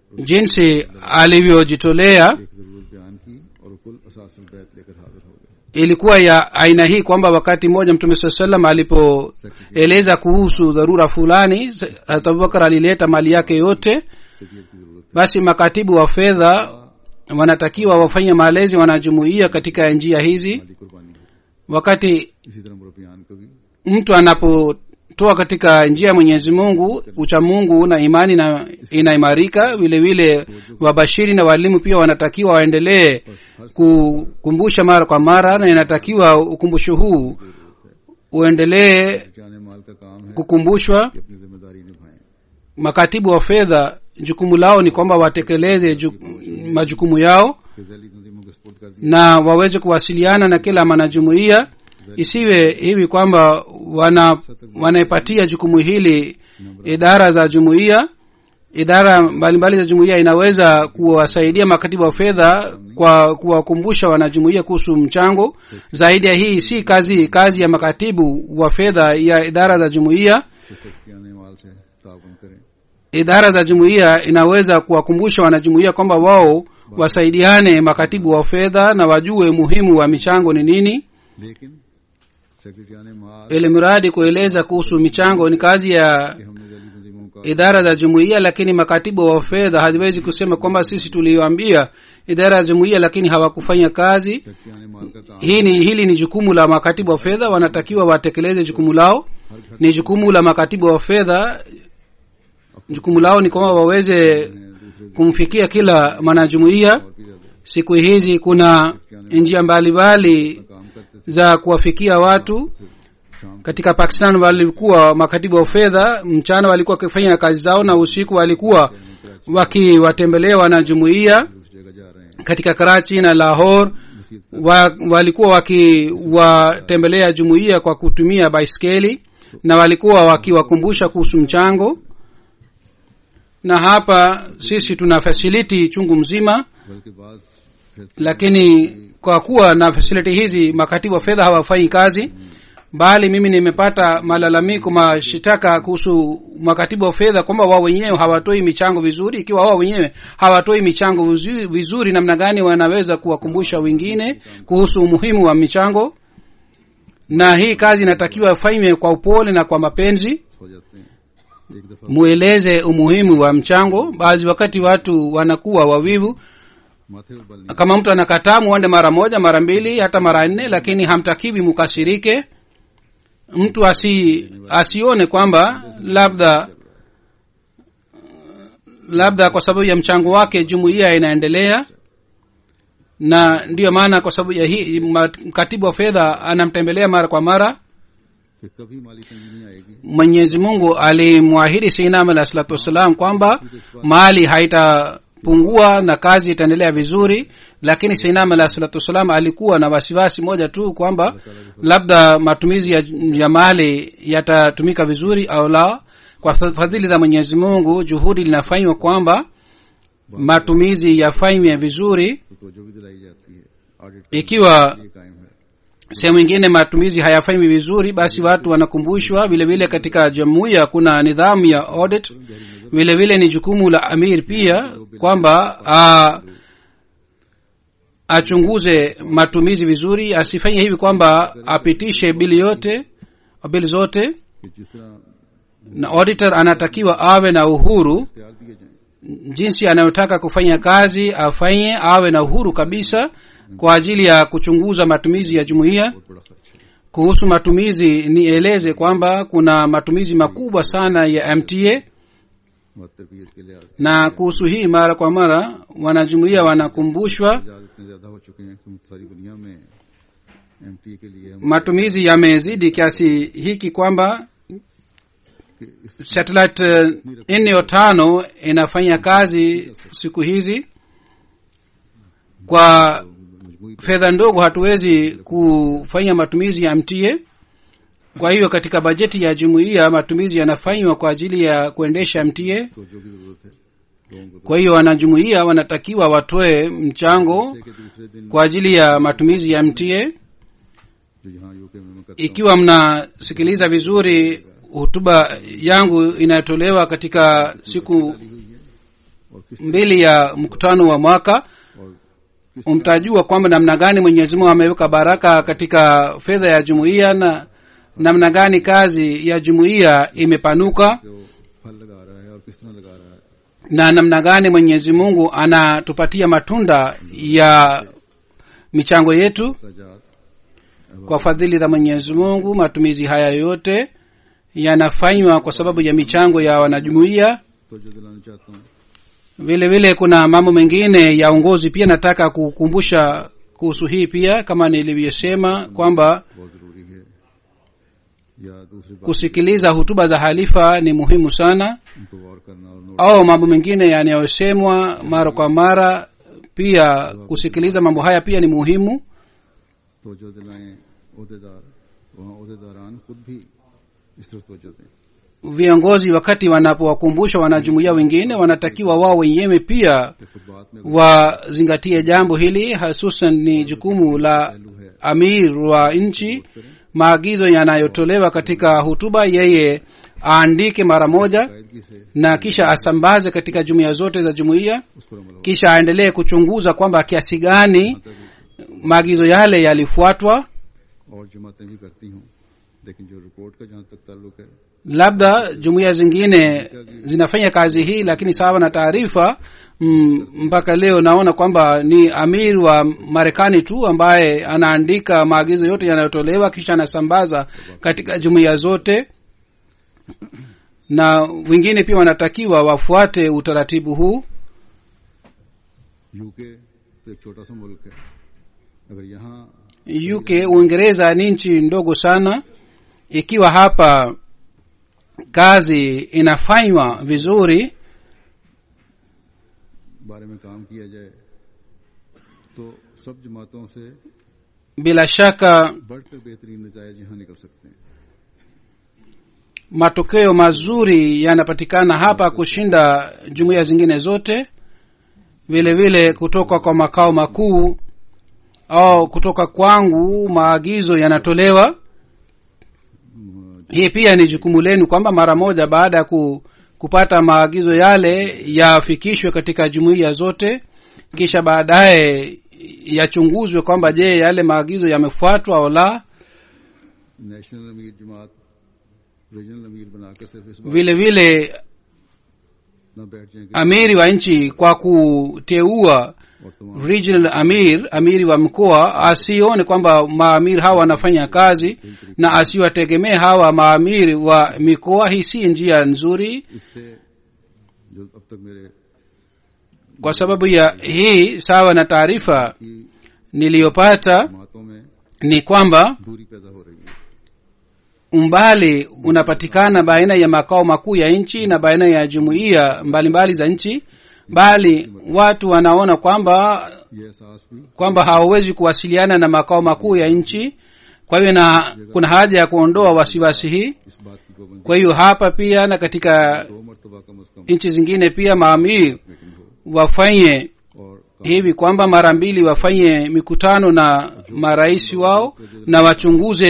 jinsi alivyojitolea एक जरूरत बयान की और कुल असासल बैत लेकर हाजिर हो गए ilikuwa ya aina hii kwamba wakati mmoja mtume saa salam alipoeleza kuhusu dharura fulani harat abubakar alileta mali yake yote तबीयत की जरूरत basi makatibu wa fedha wanatakiwa wafanye malezi wanajumuia katika njia hizi माली कुर्बानी हो wakati इसी तरह मुरबियान को भी mtu anapotoa katika njia ya mwenyezi mungu ucha mungu na imani na inaimarika vile vile wabashiri na walimu pia wanatakiwa waendelee kukumbusha mara kwa mara na inatakiwa ukumbusho huu uendelee जाने माल का काम है kukumbushwa कि अपनी जिम्मेदारी निभाएं makatibu wa fedha jukumu lao ni kwamba watekeleze ju, majukumu yao कि जैली तंजीमों को सपोर्ट कर दिया na waweze kuwasiliana na kila mwanajumuiya isiwe hivi kwamba wana wanaipatia jukumu hili idara za jumuiya idara mbalimbali za jumuiya inaweza kuwasaidia makatibu wa fedha kwa kuwakumbusha wanajumuiya kuhusu mchango zaidi ya hii si kazi kazi ya makatibu wa fedha ya idara za jumuiya कि सेक्रेटरियाने माल से ताउन करें idara za jumuiya inaweza kuwakumbusha wanajumuiya kwamba wao wasaidiane makatibu wa fedha na wajue muhimu wa michango ni nini लेकिन सेक्रेटरियाने माल ili mradi kueleza kuhusu michango ni kazi ya कि हमने जैली तंजीमों का idara za jumuiya lakini makatibu wa fedha haziwezi kusema kwamba sisi tuliwaambia idara ya jumuiya lakini hawakufanya kazi सेक्रेटरियाने माल का काम hii ni hili ni jukumu la makatibu wa fedha wanatakiwa watekeleze jukumu lao ni jukumu la makatibu wa fedha jukumu lao ni kwamba waweze है दूसरे kumfikia kila mwanajumuiya और भी ज्यादा siku hizi kuna njia mbalimbali काम करते थे za kuwafikia watu शाम katika pakistan walikuwa makatibu wa fedha mchana walikuwa wakifanya kazi zao na usiku walikuwa wakiwatembelea wanajumuiya दूसरी जगह जा रहे हैं katika karachi na lahore मसीद wa, walikuwa wakiwatembelea jumuiya kwa kutumia baiskeli na walikuwa wakiwakumbusha kuhusu mchango na hapa sisi tuna fasiliti chungu mzima बल्कि बाज फिर lakini kwa kuwa na fasiliti hizi makatibu wa fedha hawafanyi kazi bali mimi nimepata malalamiko mashitaka kuhusu makatibu wa fedha kwamba wao wenyewe hawatoi michango vizuri ikiwa wao wenyewe hawatoi michango vizuri, vizuri namna gani wanaweza kuwakumbusha wengine kuhusu umuhimu wa michango na hii kazi inatakiwa ifanywe kwa upole na kwa mapenzi हो जाते हैं एक दफा mueleze umuhimu wa mchango baadhi wakati watu wanakuwa wavivu माथे पर बल नहीं kama mtu anakataa muende mara moja mara mbili hata mara nne lakini hamtakiwi mukasirike mtu asi asione kwamba labda labda kwa sababu ya mchango wake jumuiya inaendelea na ndiyo maana kwa sababu ya hii ma- katibu wa fedha anamtembelea mara kwa mara कि कभी माली तंगी नहीं आएगी mwenyezi mungu alimwahidi sinam alah salatu wassalam kwamba mali haitapungua na kazi itaendelea vizuri lakini sinam alah salatu wassalam alikuwa na wasiwasi moja tu kwamba labda matumizi ya, ya mali yatatumika vizuri au la kwa fa- fadhili za mwenyezi mungu juhudi linafanywa kwamba matumizi yafanywe vizuri तो तोजो भी दिलाई जाती है audit ikiwa ये कायम है sehemu ingine matumizi hayafanywi vizuri basi watu wanakumbushwa vile vile katika jumuiya kuna nidhamu ya audit vile vile ni jukumu la amir pia kwamba a, achunguze matumizi vizuri asifanye hivi kwamba apitishe bili yote bili zote कि जिस तरह na auditor anatakiwa awe na uhuru तैयार दिए जाएं jinsi anayotaka kufanya kazi afanye awe na uhuru kabisa kwa ajili ya kuchunguza matumizi ya jumuiya बहुत बड़ा खर्च है kuhusu matumizi nieleze kwamba kuna matumizi makubwa sana ya mta तरबियत के लिहाज na kuhusu hii mara kwa mara wanajumuiya wanakumbushwa Ijaz इतने ज्यादा हो चुके हैं कि सारी दुनिया में एमटीए के लिए हम matumizi yamezidi kiasi hiki kwamba कि इस satellite eh, nne o tano inafanya kazi siku hizi kwa मजमूई fedha ndogo hatuwezi kufanya matumizi ya mta kwa hiyo katika bajeti ya jumuiya matumizi yanafanywa kwa ajili ya kuendesha mta तोजो की जरूरत है लोगों को kwa hiyo wanajumuiya wanatakiwa watoe mchango तो के दूसरे दिन kwa ajili ya matumizi ya mta जो यहाँ यूके में मैं करता हूँ ikiwa mnasikiliza vizuri hutuba yangu inayotolewa katika siku हुई है और किस mbili ya mkutano wa mwaka और किस mtajua kwamba namna gani mwenyezi mungu ameweka baraka katika fedha ya jumuiya na namna gani kazi ya jumuiya imepanuka जो फल लगा रहा है और किस तरह लगा रहा है na namna gani mwenyezi mungu anatupatia matunda ya michango yetu रजात kwa fadhili za mwenyezi mungu matumizi haya yote yanafanywa kwa sababu ya michango ya wanajumuiya तो जो दिलाना चाहता हूँ vile vile kuna mambo mengine ya uongozi pia nataka kukumbusha kuhusu hii pia kama nilivyosema kwamba बहुत जरूरी है या दूसरी बात kusikiliza hutuba za halifa ni muhimu sana उनको गौर करना और note au mambo mengine yanayosemwa mara kwa mara pia kusikiliza mambo haya pia ni muhimu तो जो दिलाएं अहदेदार वहाँ अहदेदारान खुद भी इस तरफ तोजो दें viongozi wakati wanapowakumbusha wanajumuia wengine wanatakiwa wao wenyewe pia कि खुद बात में wazingatie jambo hili hususan ni jukumu la पहलू है amir wa nchi maagizo yanayotolewa katika hutuba yeye aandike mara moja कायदगी से na kisha asambaze katika jumuiya zote za jumuiya उस पर अमल हो kisha aendelee kuchunguza kwamba kiasi gani maagizo yale yalifuatwa और जमातें भी करती हूँ लेकिन जो रिपोर्ट का जहाँ तक ताल्लुक है labda jumuiya zingine zinafanya kazi hii lakini sawa na taarifa mm, mpaka leo naona kwamba ni amir wa marekani tu ambaye anaandika maagizo yote yanayotolewa kisha anasambaza katika jumuiya zote na wengine pia wanatakiwa wafuate utaratibu huu UK तो एक छोटा सा मुल्क है अगर यहाँ uk uingereza ni nchi ndogo sana ikiwa hapa kazi inafanywa vizuri बारे में काम किया जाए तो सब जमातों से bila shaka बढ़कर बेहतरीन नतज यहाँ निकल सकते हैं matokeo mazuri yanapatikana hapa kushinda jumuiya zingine zote vile vile kutoka kwa makao makuu au kutoka kwangu maagizo yanatolewa hii pia ni jukumu lenu kwamba mara moja baada ya ku, kupata maagizo yale yafikishwe katika jumuiya zote kisha baadaye yachunguzwe kwamba je yale maagizo yamefuatwa au la national अमीर जमात रीजनल अमीर बनाकर सिर्फ इस बात vile vile न बैठ जाए कि amiri wa nchi kwa kuteua और तमाम regional amir amiri wa mkoa asione kwamba maamiri hawa wanafanya kazi na asiwategemee hawa maamiri wa mikoa hii si njia nzuri इससे जो अब तक मेरे kwa sababu ya hii sawa na taarifa की niliyopata जमातों में ni kwamba दूरी पैदा हो रही है umbali unapatikana baina ya makao makuu ya nchi na baina ya jumuiya mbalimbali za nchi bali watu wanaona kwamba ये एहसास भी kwamba hawawezi kuwasiliana na makao makuu ya nchi kwa hiyo na kuna haja ya kuondoa wasiwasi hii इस बात की पाबंदी kwa hiyo hapa pia na katika दो मरतबा कम अज कम nchi zingine pia maamiri meeting हो wafanye और hivi kwamba mara mbili wafanye mikutano na marais wao na wachunguze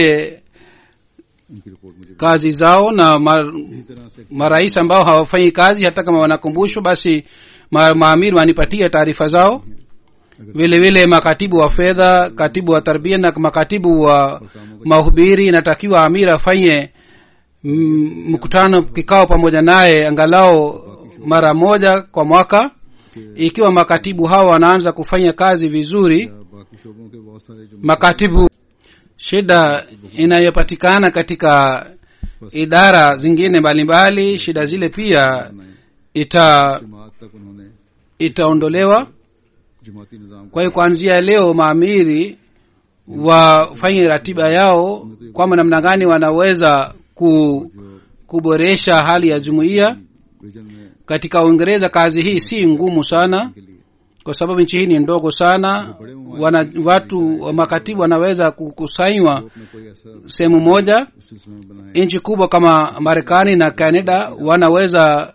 उनकी रिपोर्ट मुझे kazi zao na ma, इसी तरह से marais ambao hawafanyi kazi hata kama wanakumbushwa basi ma, maamiri wanipatie taarifa zao vile vile makatibu wa fedha katibu wa tarbia na makatibu wa mahubiri inatakiwa amir afanye mm, mkutano kikao pamoja naye angalau mara moja kwa mwaka ikiwa makatibu hawa wanaanza kufanya kazi vizuri या बाकी शोबों के बहुत सारे जो makatibu shida inayopatikana katika idara zingine mbalimbali shida zile pia ita जमात तक उन्होंने itaondolewa जमाती निज़ाम kwa hiyo kuanzia leo maamiri wafanye ratiba yao kwamba namna gani wanaweza ku, kuboresha hali ya jumuiya vision में katika uingereza kazi hii si ngumu sana के लिए kwa sababu nchi hii ni ndogo sana wana, watu wa makatibu wanaweza kukusanywa अपने कोई ऐसा sehemu moja सिलसिला में बनाए nchi kubwa kama marekani na canada wanaweza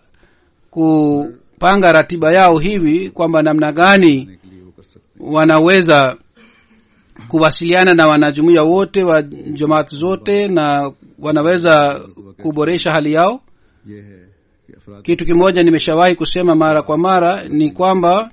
kupanga ratiba yao hivi kwamba namna gani के लिए वो कर सकते wanaweza kuwasiliana na wanajumuia wote wa jamaat zote na wanaweza kuboresha hali yao हैं ये है कि अफराद kitu kimoja nimeshawahi kusema mara kwa mara ni kwamba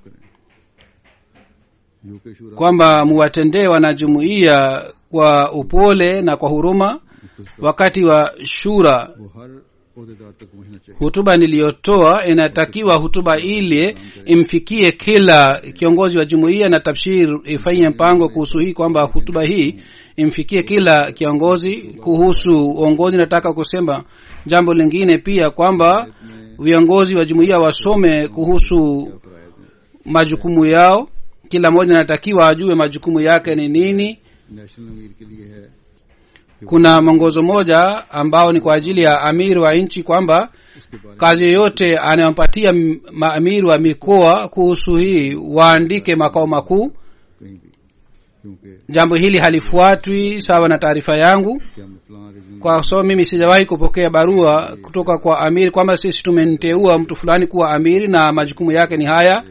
UK शूरा kwamba muwatendee wanajumuia kwa upole na kwa huruma wakati wa shura वो हर अहदेदार तक पहुंचना चाहिए hutuba niliyotoa inatakiwa hutuba ile imfikie kila kiongozi wa jumuiya na tabshir ifanye mpango kuhusu hii kwamba hutuba hii imfikie kila kiongozi kuhusu uongozi nataka kusema jambo lingine pia kwamba viongozi wa jumuiya wasome kuhusu majukumu yao kila mmoja anatakiwa ajue majukumu yake ni nini national अमीर के लिए है kuna mwongozo moja ambao ni kwa ajili ya amiri wa nchi kwamba उसके बारे kazi yoyote anayompatia m- maamiri wa mikoa kuhusu hii waandike makao makuu में कहीं भी क्योंकि jambo hili halifuatwi sawa na taarifa yangu क्या मैं फलां region kwa sababu mimi sijawahi kupokea barua kutoka kwa amiri kwamba sisi tumemteua mtu fulani kuwa amiri na majukumu yake ni haya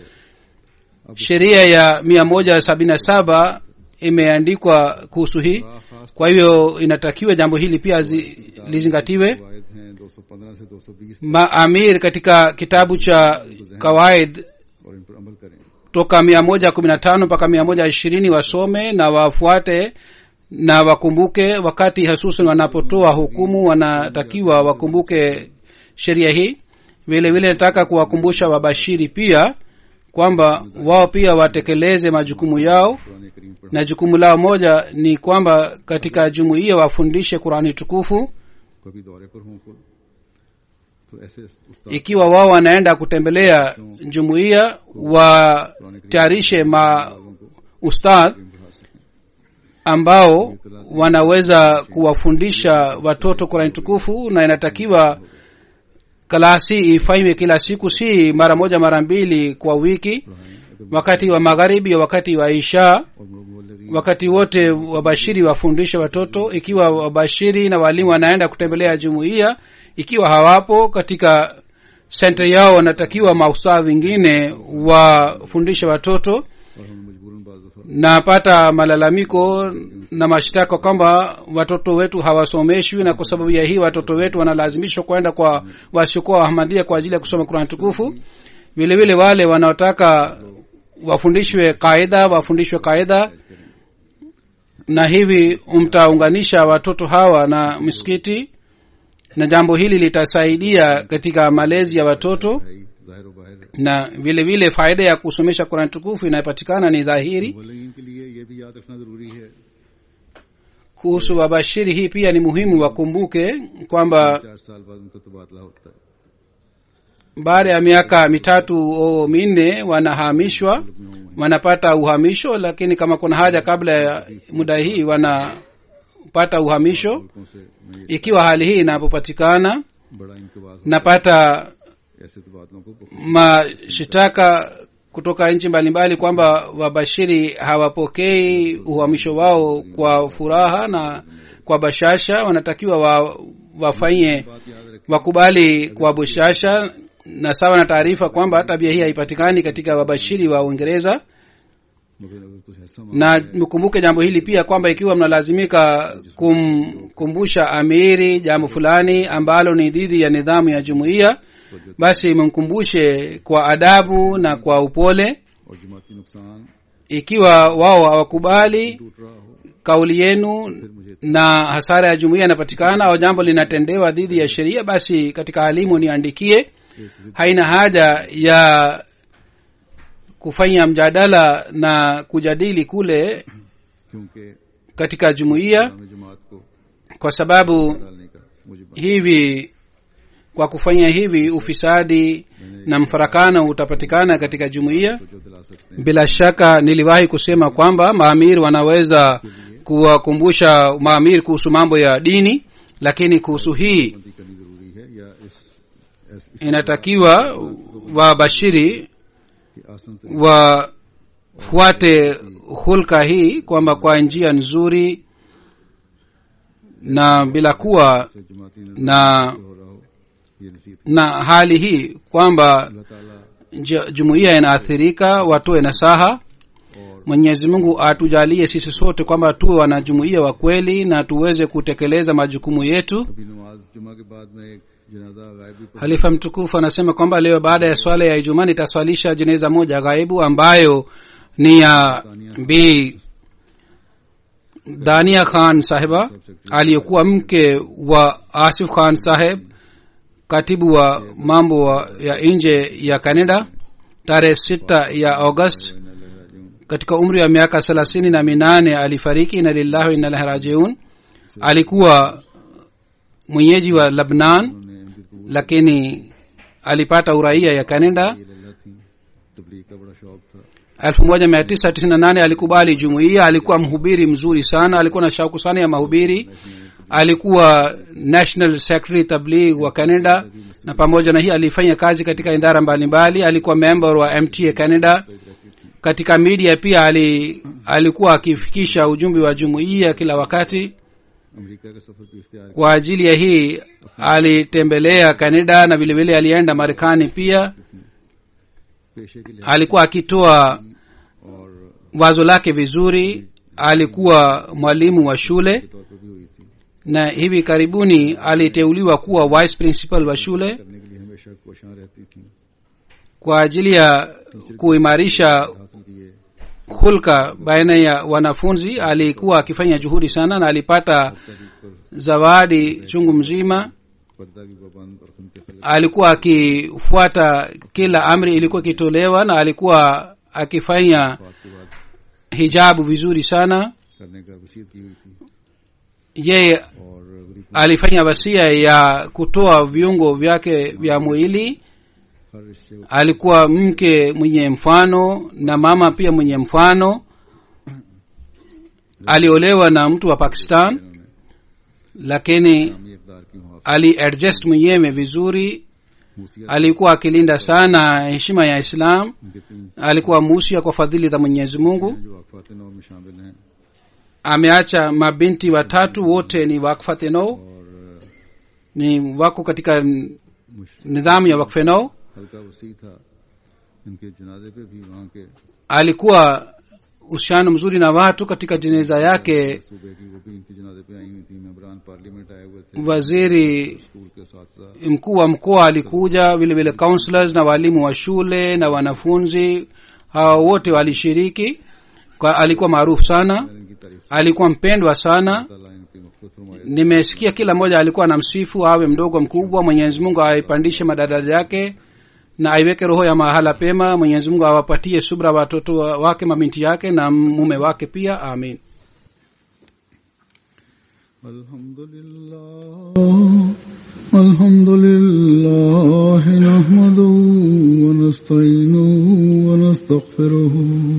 sheria ya mia moja sabini na saba imeandikwa kuhusu hii खास kwa hivyo inatakiwa jambo hili pia zi, lizingatiwe कवायद हैं 215 से 220 maamir katika kitabu cha kawaid और इन पर अमल करें toka mia moja kumi na tano mpaka mia moja ishirini wasome na wafuate na wakumbuke wakati hasusan wanapotoa hukumu wanatakiwa wakumbuke sheria hii vile vile nataka kuwakumbusha wabashiri pia kwamba wao pia watekeleze majukumu yao Quran करीम पर na jukumu lao moja ni kwamba katika jumuiya wafundishe qurani tukufu कभी दौरे पर हों खुद तो ऐसे उस्ताद ikiwa wao wanaenda kutembelea jumuiya watayarishe ma ustadh बढ़ा सकें ambao wanaweza kuwafundisha watoto qurani tukufu na inatakiwa kalasi ifanywe kila siku si mara moja mara mbili kwa wiki wakati wa magharibi wakati wa isha और मोहल्ले wakati wote wabashiri wafundishe watoto ikiwa wabashiri na walimu wanaenda kutembelea jumuiya ikiwa hawapo katika senta yao wanatakiwa maustadhi wengine wafundishe watoto और हम मजबूरन बाज दफा napata malalamiko na mashtaka kwamba watoto wetu hawasomeshwi na kwa sababu ya hii watoto wetu wanalazimishwa kwenda kwa wasiokuwa wahamadia kwa ajili ya kusoma kurani tukufu vile vile wale wanaotaka wafundishwe kaida wafundishwe kaida na hivi mtaunganisha watoto hawa na msikiti na jambo hili litasaidia katika malezi ya watoto है ही जाहिर व बाहिर na vile vile faida ya kusomesha kurani tukufu inayopatikana ni dhahiri मुबल्लिगीन के लिए ये भी याद रखना जरूरी है kuhusu wabashiri hii pia ni muhimu wakumbuke kwamba चार साल बाद उनका तबादला होता है baada ya miaka mitatu au minne wanahamishwa wanapata uhamisho lakini kama kuna haja kabla ya muda hii wanapata uhamisho मुल्कों से मैं ये ikiwa hali hii inapopatikana बड़ा इनके बाद napata ऐसे तबादलों को mashitaka kutoka nchi mbalimbali kwamba wabashiri hawapokei uhamisho wao kwa furaha na kwa bashasha wanatakiwa wa, wafanye बात याद रखें wakubali kwa bushasha na sawa na taarifa kwamba tabia hii haipatikani katika wabashiri wa uingereza मगर अगर कुछ ऐसा na mkumbuke jambo hili pia kwamba ikiwa mnalazimika kumkumbusha amiri jambo fulani ambalo ni dhidi ya nidhamu ya jumuiya basi mumkumbushe kwa adabu na kwa upole और जमाती नुकसान ikiwa wao hawakubali टूट रहा हो kauli yenu फिर मुझे na hasara ya jumuiya inapatikana au jambo linatendewa dhidi ya sheria basi katika halimu niandikie एक जिद haina haja ya kufanya mjadala na kujadili kule क्योंकि katika jumuiya इस्लामी जमात को kwa sababu डालने का मुझे बना। hivi kwa kufanya hivi ufisadi na mfarakano utapatikana katika jumuiya तो जो दिला सकते हैं bila shaka niliwahi kusema kwamba maamiri wanaweza kuwakumbusha maamiri kuhusu mambo ya dini lakini kuhusu hii बंदी करनी जरूरी है या इस, इस, इस inatakiwa wabashiri की आसन तरीके wafuate hulka hii kwamba kwa njia nzuri na bila kuwa से जमाती नजर na हो रहा हो ये नसीहत na hali hii kwamba अल्लाह ताला ju- jumuiya inaathirika watoe nasaha और mwenyezi mungu atujalie sisi sote kwamba tuwe wanajumuiya wa kweli na tuweze kutekeleza majukumu yetu अभी नमाज जुमा के बाद में एक जनाजा गायब भी पढ़ा halifa mtukufu anasema kwamba leo baada ya swala ya ijumaa nitaswalisha jeneza moja ghaibu ambayo ni ya bi dania khan sahiba aliyekuwa mke wa asif khan saheb katibu wa mambo wa- ya nje ya canada tarehe sita ya august katika umri wa miaka thelathini na minane alifariki ina lillahi wa inna ilaihi rajiun alikuwa mwenyeji wa labnan उन्होंने अहमद कबूल lakini alipata uraia ya canada ये लल्ला थी तबलीग का बड़ा शौक था 1998 alikubali jumuiya alikuwa mhubiri mzuri sana alikuwa na shauku sana ya mahubiri alikuwa national secretary tabligh wa canada na pamoja na hii alifanya kazi katika idara mbalimbali alikuwa member wa mta canada katika media pia ali, alikuwa akifikisha ujumbe wa jumuiya kila wakati America का सफर भी इख्तियार kwa ajili ya hii alitembelea canada na vilevile alienda marekani pia पेशे के लिए alikuwa akitoa और wazo lake vizuri alikuwa mwalimu wa shule तौर पर भी हुई थी na hivi karibuni aliteuliwa kuwa vice principal wa shule करने के लिए हमेशा कोशां रहती थी kwa ajili ya kuimarisha हासिल किए hulka baina ya wanafunzi alikuwa akifanya juhudi sana na alipata तहरीक पर zawadi chungu mzima पर्दा की पाबंद और खुनते खलत alikuwa akifuata kila amri ilikuwa ikitolewa na alikuwa akifanya बात के बाद hijabu vizuri sana करने का वसीयत की हुई थी yeye और गरीब alifanya wasia ya kutoa viungo vyake vya mwili हर रिश्ते को alikuwa mke mwenye mfano na mama pia mwenye mfano aliolewa na mtu wa pakistan इन्होंने lakini इस्लामी इकदार की मुहाफ़ aliadjust mwenyewe vizuri मूसिया alikuwa akilinda sana heshima ya islam उनके तीन alikuwa musia kwa fadhili za mwenyezi mungu जो वाकफात नौ में शामिल हैं ameacha mabinti watatu wote ni wakfateno और ni wako katika मुश- nidhamu ya wakfenao हल्का वसी था इनके जनाजे पे भी वहाँ के alikuwa uhusiano mzuri na watu katika jeneza yake सूबे की वो भी इनके जनाजे पे आई हुई थी मेम्बरान पार्लियामेंट आए हुए थे waziri स्कूल के साथ mkuu wa mkoa alikuja vile vile counselors na walimu wa shule na wanafunzi hao wote walishiriki kwa alikuwa maarufu sana मैंने इनकी तारीफ alikuwa mpendwa sana ताला इनकी मफरत फरमाए nimesikia kila mmoja alikuwa anamsifu awe mdogo mkubwa mwenyezi mungu aipandishe madaraja yake na aiweke roho ya mahala pema mwenyezi mungu awapatie subra watoto wa- wake mabinti yake na mume wake pia amin الحمد لله الحمد لله نحمده ونستعينه ونستغفره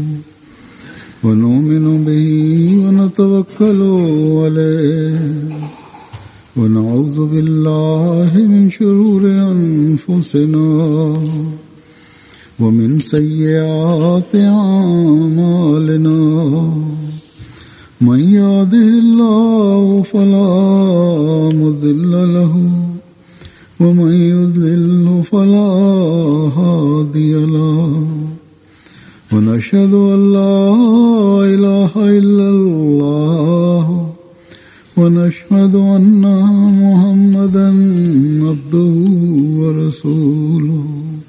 ونؤمن به ونتوكل عليه ونعوذ بالله من شرور أنفسنا ومن سيئات أعمالنا من يهده الله فلا مضل له ومن يضلل فلا هادي له ونشهد أن لا إله إلا الله ونشهد أن محمدا عبده ورسوله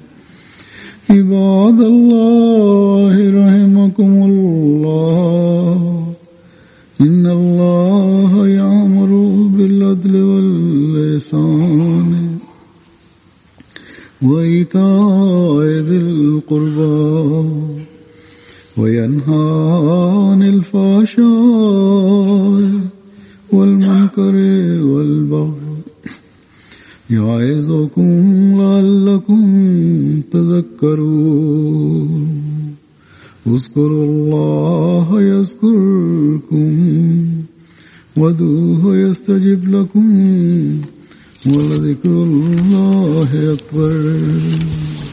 عباد الله رحمكم الله إن الله يأمر بالعدل واللسان وإيتاء ذي القربى وينهى عن الفحشاء والمنكر والبغي يعظكم لعلكم تذكرون اذكروا الله يذكركم ودوه يستجب لكم ولذكر الله أكبر